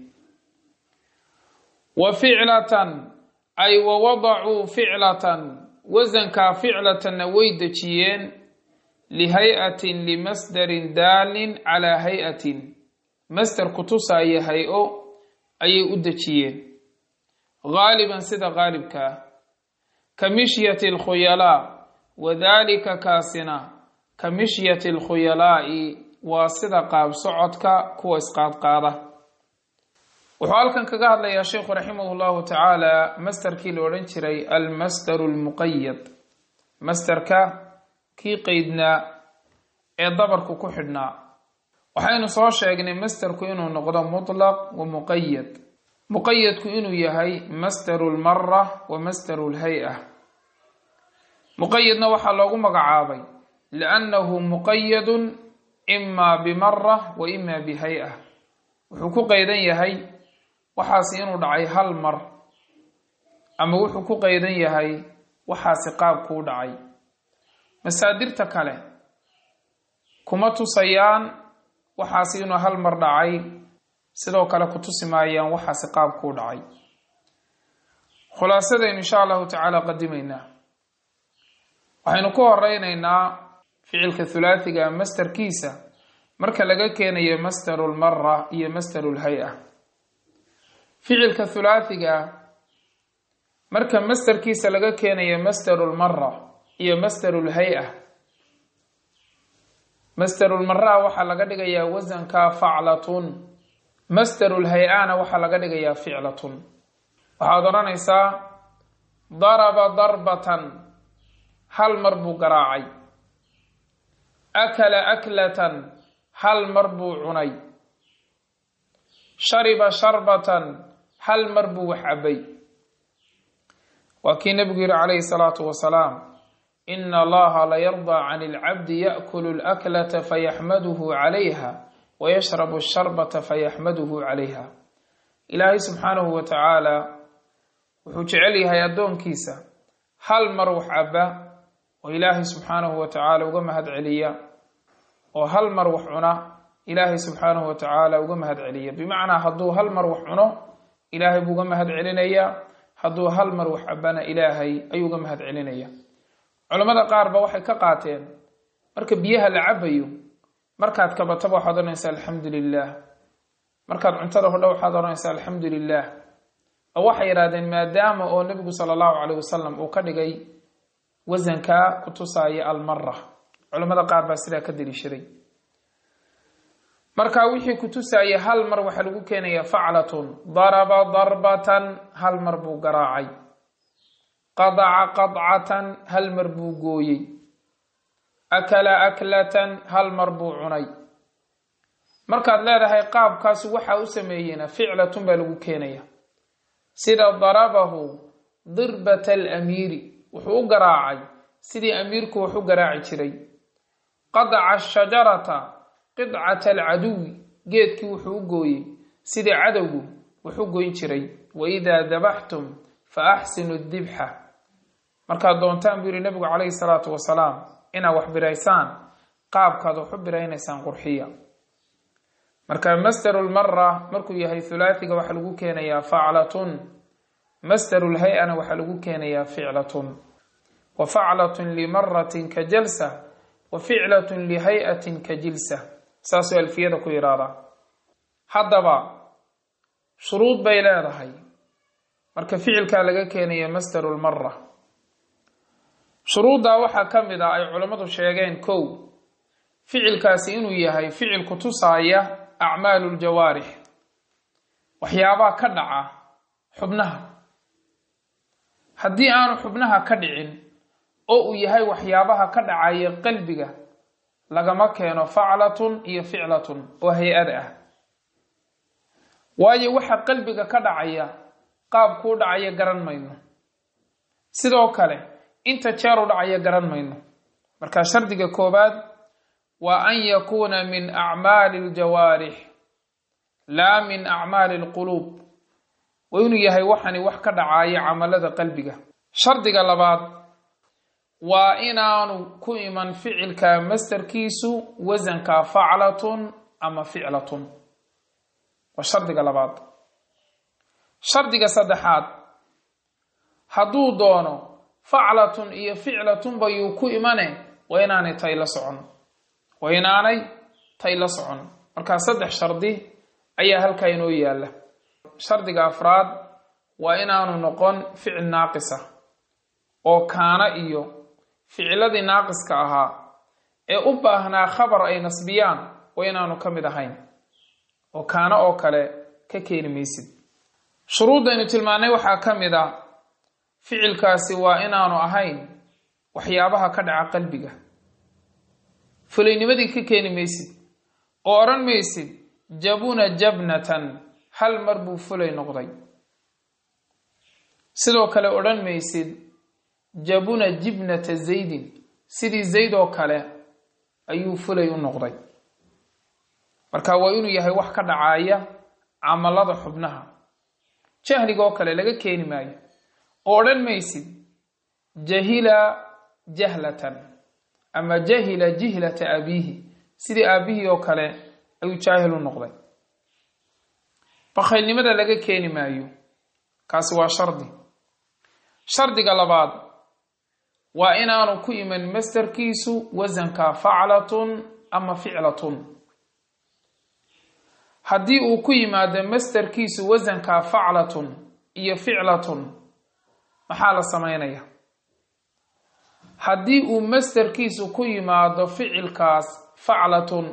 Speaker 1: wa ficlatan ay wa wadacuu ficlatan wasankaa ficlatanna way dejiyeen lihay'atin limasdarin daalin calaa hay-atin masder ku tusaaya hay-o ayay u dejiyeen gaaliban sida gaalibka ah ka mishyati alkhuyalaa wadaalika kaasina ka mishyati alkhuyalaa'i waa sida qaab socodka kuwa isqaadqaada wuxuu halkan kaga hadlayaa sheikhu raximah llahu tacaala masderkii la odhan jiray almasdaru lmuqayad masderka kii qeydnaa ee dabarku ku xidhnaa waxaynu soo sheegnay masderku inuu noqdo mutlaq wa muqayad muqayadku inuu yahay masdaru lmara wa masdaru lhay-a muqayadna waxaa loogu magacaabay liannahu muqayadun imaa bimara wa ima bihay-a wuxuu ku qeydan yahay waxaasi inuu dhacay hal mar ama wuxuu ku qeydan yahay waxaasi qaabkuu dhacay masaadirta kale kuma tusayaan waxaasi inuu hal mar dhacay sidoo kale ku tusi maayaan waxaasi qaabkuu dhacay khulaasadaynu insha allahu tacaala qadimaynaa waxaynu ku horeyneynaa ficilka hulaathiga masderkiisa marka laga keenayo masdaru lmara iyo masdaru lhay-a ficilka hulaathiga marka masderkiisa laga keenayo masdaru lmara iyo masdaru lhay-a masdarulmara waxaa laga dhigayaa wasanka faclatun masdarulhay-ana waxaa laga dhigayaa ficlatun waxaad odhanaysaa daraba darbatan hal mar buu garaacay akala aklatan hal mar buu cunay shariba sharbatan hal mar buu wax cabay waa kii nebigu yihi calayhi salaatu wasalaam ina allaha layardaa can ilcabdi yaakulu laklata fayaxmaduhu calayha wayashrabu sharbata fayaxmaduhu calayha ilaahay subxaanahu wa tacaala wuxuu jecel yahay addoonkiisa hal mar wax caba oo ilaahay subxaanahu wa tacaala uga mahad celiya oo hal mar wax cuna ilaahay subxaanahu wa tacaala uga mahad celiya bimacnaa hadduu hal mar wax cuno ilaahay buu uga mahad celinayaa hadduu hal mar wax cabana ilaahay ayuu uga mahad celinaya culamada qaar ba waxay ka qaateen marka biyaha la cabayo markaad kabataba waxaad odhanaysaa alxamdu lilah markaad cuntada hodha waxaad odhanaysaa alxamdu lilah oo waxay yidhahdeen maadaama oo nebigu sala allahu caleyh wasalam uu ka dhigay wasanka ku tusaaya almara culamada qaar baa sidaa ka deliishaday marka wixii ku tusaaya hal mar waxaa lagu keenaya faclatun daraba darbatan hal mar buu garaacay qadaca qadcatan hal mar buu gooyey akala aklatan hal mar buu cunay markaad leedahay qaabkaas waxa u sameeyeyna ficlatun baa lagu keenaya sida darabahu dirbata alamiiri wuxuu u garaacay sidii amiirku wax u garaaci jiray qadaca ashajarata qidcata alcaduwi geedkii wuxuu u gooyey sidii cadowgu wax u goyn jiray waidaa dabaxtum fa axsinu dibxa markaad doontaan buu yihi nabigu calayhi salaatu wasalaam inaad wax biraysaan qaabkaad wax u biraynaysaan qurxiya marka masdaru lmara markuu yahay hulaathiga waxaa lagu keenayaa faclatun masdaru lhay-ana waxaa lagu keenayaa ficlatun wa faclatun limaratin ka jalsa wa ficlatun lihay-atin ka jilsa saasuu alfiyada ku yidhaahdaa haddaba shuruud bay leedahay marka ficilkaa laga keenaya masdaru lmara shuruuddaa waxaa ka mid ah ay culammadu sheegeen kow ficilkaasi inuu yahay ficil ku tusaaya acmaalu ljawaarix waxyaabaha ka dhaca xubnaha haddii aanu xubnaha ka dhicin oo uu yahay waxyaabaha ka dhacaya qalbiga lagama keeno faclatun iyo ficlatun oo hay-ada ah waayo waxa qalbiga ka dhacaya qaabkuu dhacaya garan mayno sidoo kale inta jeeru dhacaya garan mayno marka shardiga koobaad waa an yakuuna min acmaali aljawaarix laa min acmaali alquluub waa inuu yahay waxani wax ka dhacaya camalada qalbiga shardiga labaad waa inaanu ku iman ficilka mastarkiisu wasanka faclatun ama ficlatun waa shardiga labaad shardiga saddexaad hadduu doono faclatun iyo ficlatunba yuu ku imane waa inaanay tay la socon waa inaanay tay la socon markaa saddex shardi ayaa halkaa inoo yaalla shardiga afraad waa inaanu noqon ficil naaqisa oo kaana iyo ficiladii naaqiska ahaa ee u baahnaa khabar ay nasbiyaan waa inaanu ka mid ahayn oo kaana oo kale ka keeni maysid shuruuddaynu tilmaannay waxaa ka mid ah ficilkaasi waa inaanu ahayn waxyaabaha ka dhaca qalbiga fulaynimadii ka keeni maysid oo odhan maysid jabuna jabnatan hal mar buu fulay noqday sidoo kale odhan maysid jabuna jibnata zaydin sidii zayd oo kale ayuu fulay u noqday marka waa inuu yahay wax ka dhacaya camalada xubnaha jahliga oo kale laga keeni maayo oo odhan maysid jahila jahlatan ama jahila jihlata abiihi sidii aabihii oo kale ayuu jaahil u noqday bakhaylnimada laga keeni maayo kaasi waa shardi shardiga labaad waa inaanu ku iman mastarkiisu wasanka faclatun ama ficlatun haddii uu ku yimaado mastarkiisu wasanka faclatun iyo ficlatun maxaa la samaynaya haddii uu mastarkiisu ku yimaado ficilkaas faclatun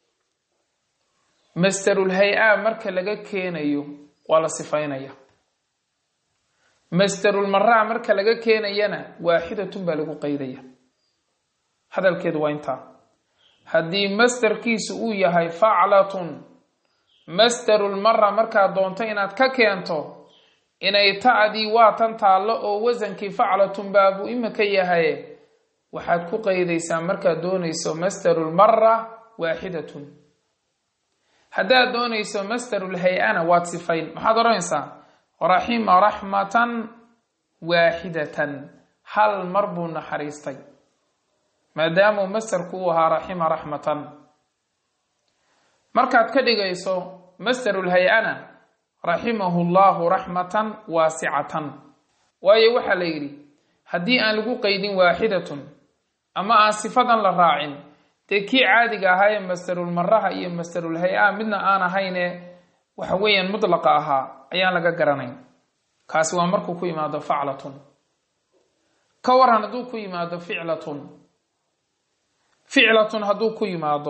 Speaker 1: mastarul hay-a marka laga keenayo waa la sifaynaya mastarul maraa marka laga keenayana waaxidatun baa lagu qeydaya hadalkeedu waa intaa haddii mastarkiisu uu yahay faclatun mastarul mara markaad doonto inaad ka keento inay ta'dii waa tan taallo oo wasankii faclatun baabuu imika yahay waxaad ku qeydaysaa markaad doonayso mastarul mara waaxidatun haddaad doonayso mastarul hay-ana waad sifayn maxaad odhanaysaa raxima raxmatan waaxidatan hal mar buu naxariistay maadaamuu mastarku uu ahaa raxima raxmatan markaad ka dhigayso mastarul hay-ana raximahu llahu raxmatan waasicatan waayo waxaa la yidhi haddii aan lagu qeydin waaxidatun ama aan sifadan la raacin dee kii caadiga ahaa ee mastarul maraha iyo mastarul hay-a midna aan ahayne waxa weeyaan mutlaqa ahaa ayaan laga garanayn kaasi waa markuu ku yimaado faclatun ka waran hadduu ku yimaado ficlatun ficlatun hadduu ku yimaado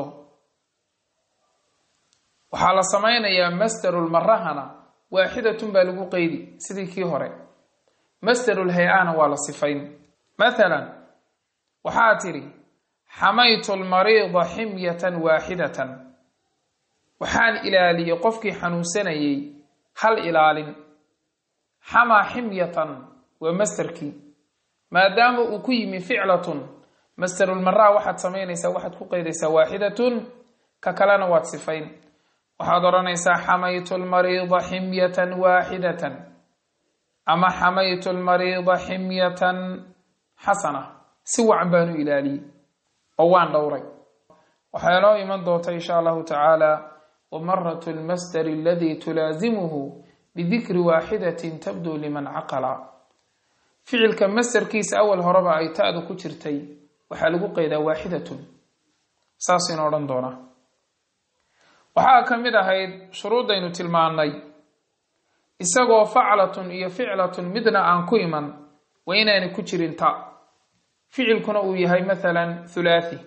Speaker 1: waxaa la samaynayaa mastarul marahana waaxidatun baa lagu qeydi sidii kii hore mastarul hay-ana waa la sifayn mathalan waxaa tidhi xamaytu lmariida ximyatan waaxidatan waxaan ilaaliyey qofkii xanuunsanayey hal ilaalin xamaa ximyatan waa masterkii maadaama uu ku yimi ficlatun masterulmaraa waxaad samaynaysaa waxaad ku qeydaysaa waaxidatun ka kalena waad sifayn waxaad odhanaysaa xamaytu lmariida ximyatan waaxidatan ama xamaytu lmariida ximyatan xasana si wacan baanu ilaaliyey oo waan dhowray waxaa inoo iman doonta insha allahu tacaala wamarat lmasdari aladii tulaazimuhu bidikri waaxidatin tabduu liman caqala ficilka masderkiisa awal horeba ay ta-du ku jirtay waxaa lagu qeydaa waaxidatun saas inu odhan doonaa waxaa ka mid ahayd shuruuddaynu tilmaannay isagoo faclatun iyo ficlatun midna aan ku iman waa inaanay ku jirin ta ficilkuna uu yahay mathalan thulaathi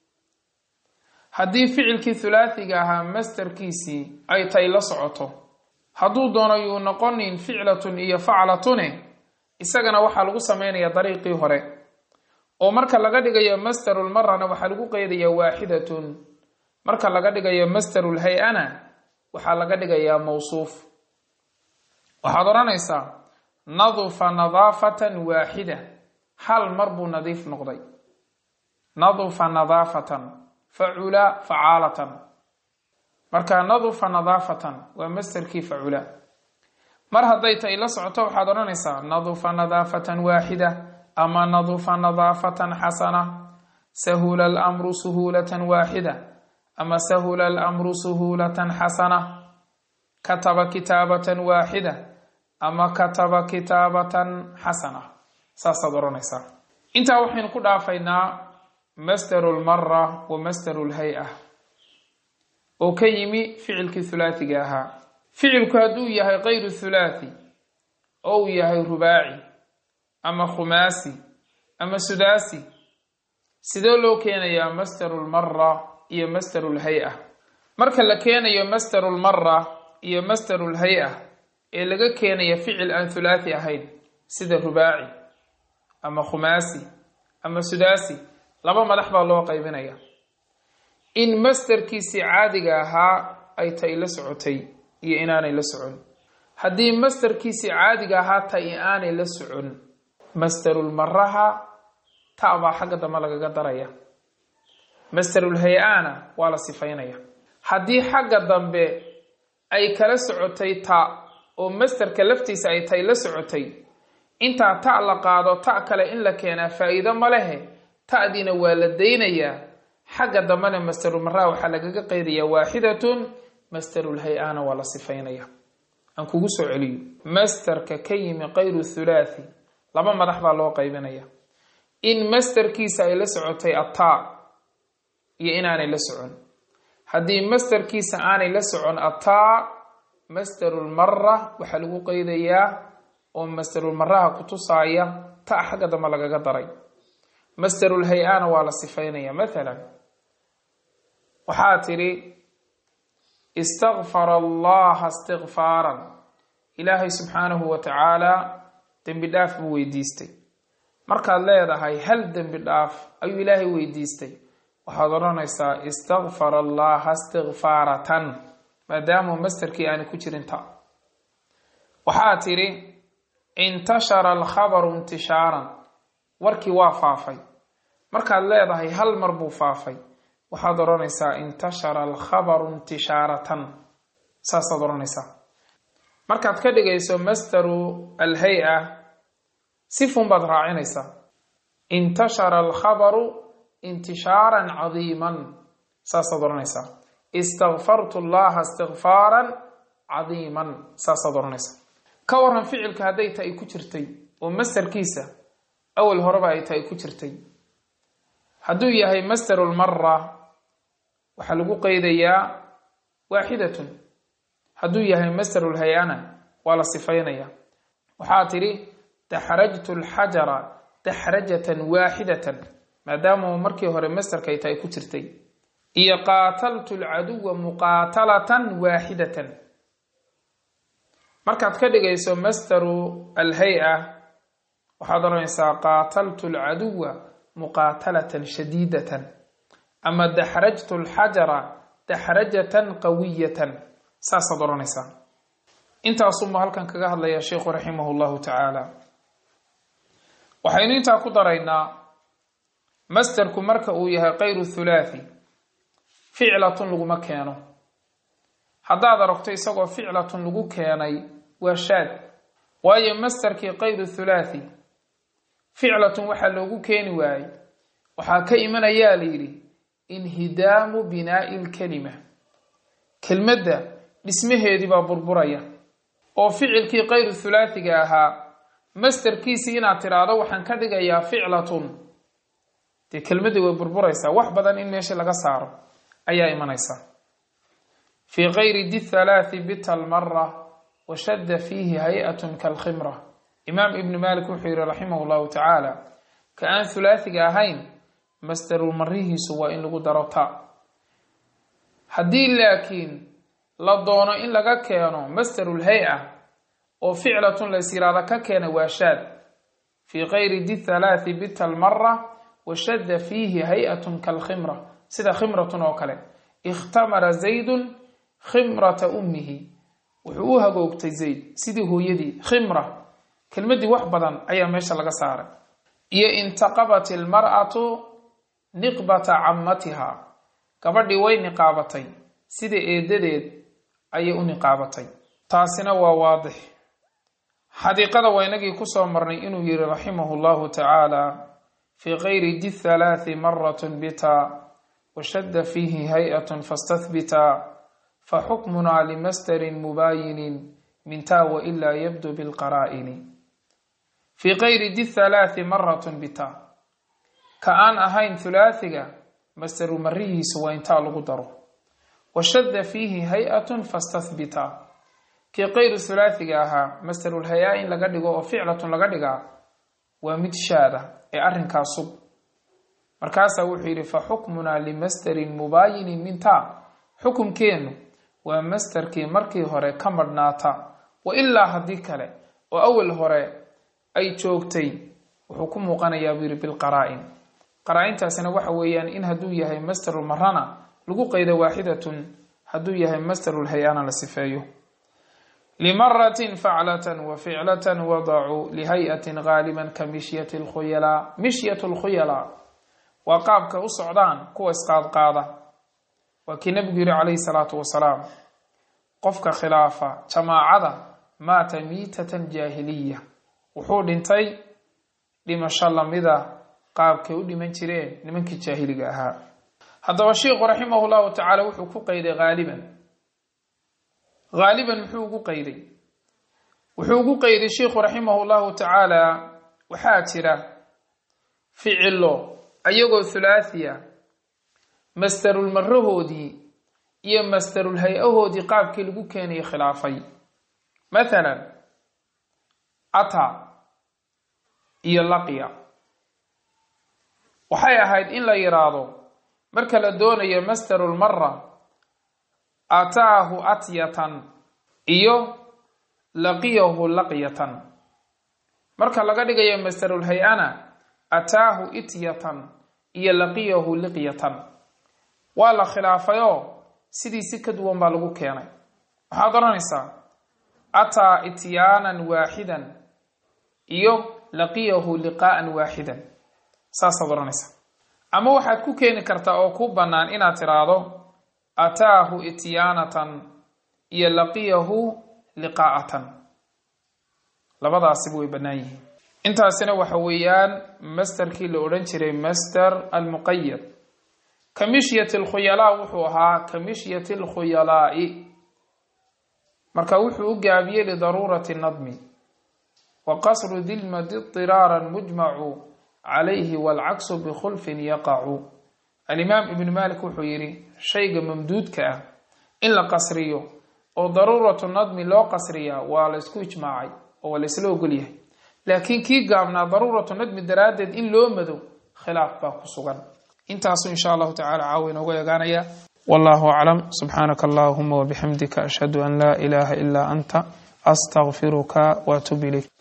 Speaker 1: haddii ficilkii thulaathiga ahaa masterkiisii ay tay la socoto hadduu doono yuu noqonin ficlatun iyo faclatune isagana waxaa lagu samaynayaa dariiqii hore oo marka laga dhigayo masterulmarana waxaa lagu qeydayaa waaxidatun marka laga dhigayo masterulhay-ana waxaa laga dhigayaa mawsuuf waxaad odhanaysaa nadufa nadaafatan waaxida hal mar buu nadiif noqday nadufa nadaafatan facula facaalatan marka nadufa nadaafatan waa masterkii facula mar hadday tay la socoto waxaad odhanaysaa nadufa nadaafatan waaxida ama nadufa nadaafatan xasana sahula alamru suhuulatan waaxida ama sahula alamru suhuulatan xasana kataba kitaabatan waaxida ama kataba kitaabatan xasana saasaad odhanaysaa intaa waxaynu ku dhaafaynaa masdaru lmara wa masdaru lhay-a oo ka yimi ficilkii thulaathiga ahaa ficilku hadduu yahay kayru thulaathi oo uu yahay rubaaci ama khumaasi ama sudaasi sidee loo keenayaa masdaru lmara iyo masdaru lhay-a marka la keenayo masdaru lmara iyo masdaru lhay-a ee laga keenaya ficil aan thulaathi ahayn sida rubaaci ama khumaasi ama sudaasi laba madax baa loo qaybinaya in masderkiisii caadiga ahaa ay tay la socotay iyo inaanay la socon haddii masderkiisii caadiga ahaa tay aanay la socon masderulmaraha ta baa xagga dambe lagaga daraya masderulhay-ana waa la sifaynaya haddii xagga dambe ay kala socotay ta oo masderka laftiisa ay tay la socotay intaa ta la qaado ta kale in la keenaa faa-iido ma lehe ta'diina waa la daynayaa xagga dambena masderulmaraa waxaa lagaga qeydayaa waaxidatun masderulhay-ana waa la sifaynaya aan kugu soo celiyo masderka ka yimi kayru thulaathi laba madax baa loo qaybinaya in masderkiisa ay la socotay ataa iyo inaanay la socon haddii masderkiisa aanay la socon ataa masderulmara waxaa lagu qeydayaa oo masderulmaraha kutusaaya ta xagga dambe lagaga daray masderulhay-ana waa la sifaynaya mathalan waxaa tidhi istakfara allaha istikfaaran ilaahay subxaanahu wa tacaala dembi dhaaf buu weydiistay markaad leedahay hal dembi dhaaf ayuu ilaahay weydiistay waxaad odhanaysaa istakfara allaha istikfaaratan maadaamuu masterkii aani ku jirin ta waxaa tidhi intashara alkhabaru intishaaran warkii waa faafay markaad leedahay hal mar buu faafay waxaad odhanaysaa intashara alkhabaru intishaaratan saasaad odhanaysaa markaad ka dhigayso masdaru alhay-a sifun baad raacinaysaa intashara alkhabaru intishaaran cadiiman saasaad odhanaysaa istakfartu allaha istikfaaran cadiiman saasaad odhanaysaa ka waran ficilka hadday ta ay ku jirtay oo masderkiisa awal horeba ay ta ay ku jirtay hadduu yahay masderulmara waxaa lagu qeydayaa waaxidatun hadduu yahay masderulhay-ana waa la sifaynaya waxaa tidhi daxrajtu alxajara daxrajatan waaxidatan maadaama markii hore masderka ay ta ay ku jirtay iyo qaataltu alcaduwa muqaatalatan waaxidatan markaad ka dhigayso masdaru alhay-a waxaad odhanaysaa qaataltu alcaduwa muqaatalatan shadiidatan ama daxrajtu lxajara daxrajatan qawiyatan saasaad odhanaysaa intaasuma halkan kaga hadlaya sheikhu raximah llahu tacaala waxaynu intaa ku daraynaa masterku marka uu yahay kayru thulaathi ficlatun laguma keeno haddaad aragto isagoo ficlatun lagu keenay waa shaad waayo masterkii kayru thulaathi ficlatun waxaa loogu keeni waayey waxaa ka imanayaa la yidhi inhidaamu binaa'i lkelima kelmadda dhismaheedii baa burburaya oo ficilkii kayru thulaathiga ahaa masterkiisii inaad tidhaahdo waxaan ka dhigayaa ficlatun dee kelmaddii way burburaysaa wax badan in meesha laga saaro ayaa imanaysa fii kayri di thalaathi bita almara washadda fiihi hay-atun kalkhimra imaam ibnu malik wuxuu yihi raximah llahu tacaala ka aan thulaathiga ahayn masterul marihiisu waa in lagu daro ta haddii laakiin la doono in laga keeno masterul hay-a oo ficlatun lays yiraahda ka keena waa shaad fii kayri di thalaathi bita almara washadda fiihi hay-atun kalkhimra sida khimratun oo kale ikhtamara zaydun khimrata ummihi wuxuu u hagoogtay zayd sidii hooyadii khimra kelmaddii wax badan ayaa meesha laga saaray iyo intaqabat ilmar'atu niqbata cammatiha gabadhii way niqaabatay sida eedadeed ayay u niqaabatay taasina waa waadix xadiiqada waa inagii kusoo marnay inuu yihi raximahu llahu tacaala fii kayri di thalaathi maratun bita washadda fiihi hay-atun fastahbita faxukmunaa limasterin mubaayinin minta wailaa yabdu bilqaraa'ini fii kayri di thalaathi maratun bita ka aan ahayn thulaathiga masteru marihiisu waa intaa lagu daro washadda fiihi hay-atun fastahbita kii kayru thulaathiga ahaa masterul hay-a in laga dhigo oo ficlatun laga dhigaa waa mid shaada ee arrinkaa sug markaasaa wuxuu yidhi fa xukmunaa limasterin mubaayinin minta xukumkeennu waa masterkii markii hore ka madhnaata wa ilaa haddii kale oo awal hore ay joogtay wuxuu ku muuqanayaa buu yidhi bilqaraa-in qaraa-intaasina waxa weeyaan in hadduu yahay masterul marana lagu qaydo waaxidatun hadduu yahay masterul hay-ana la sifeeyo limaratin faclatan wa ficlatan wadacuu lihay-atin gaaliban ka mishyati lkhuyalaa mishyat lkhuyalaa waa qaabka u socdaan kuwa isqaadqaada waa kii nabigu yihi calayhi salaatu wasalaam qofka khilaafa jamaacada maata miitatan jaahiliya wuxuu dhintay dhimasho lamida qaabkay u dhiman jireen nimankii jaahiliga ahaa haddaba sheikhu raximah llahu tacaala wuxuu ku qayday haaliban haaliban muxuu ugu qayday wuxuu ugu qayday sheikhu raximah llahu tacaala waxaa jira ficilo ayagoo thulaathiya masterul marahoodii iyo masterul hay-ahoodii qaabkii lagu keenayay khilaafay mathalan ata iyo laqya waxay ahayd in la yidhaahdo marka la doonayo masterul mara ataahu atyatan iyo laqiyahu laqyatan marka laga dhigayo masterul hay-ana ataahu ityatan iyo laqiyahu liqyatan waa la khilaafayoo sidii si ka duwan baa lagu keenay waxaad odhanaysaa ataa ityaanan waaxidan iyo laqiyahu liqaa'an waaxidan saasaad odhanaysaa ama waxaad ku keeni kartaa oo ku bannaan inaad tidhaahdo ataahu ityaanatan iyo laqiyahu liqaa'atan labadaasiba way bannaan yihiin intaasina waxa weeyaan masterkii la odhan jiray master almuqayad ka mishyati alkhuyalaa wuxuu ahaa ka mishyati alkhuyalaa'i marka wuxuu u gaabiyey lidaruurati nadmi wa qasru dilmadi diraaran mujmacu calayhi waalcaksu bikhulfin yaqacu alimaam ibnu malik wuxuu yidhi shayga mamduudka ah in la qasriyo oo daruuratu nadmi loo qasriyaa waa la ysku ijmaacay oo waa la ysla ogolyahay laakiin kii gaabnaa daruuratu nadmi daraaddeed in loo mado khilaaf baa ku sugan intaasu insha allahu tacala caawa inooga eegaanaya wallahu aclam subxaanaka allahuma wabixamdika ashhadu an laa ilaaha ilaa anta astaqfiruka waatub ilayk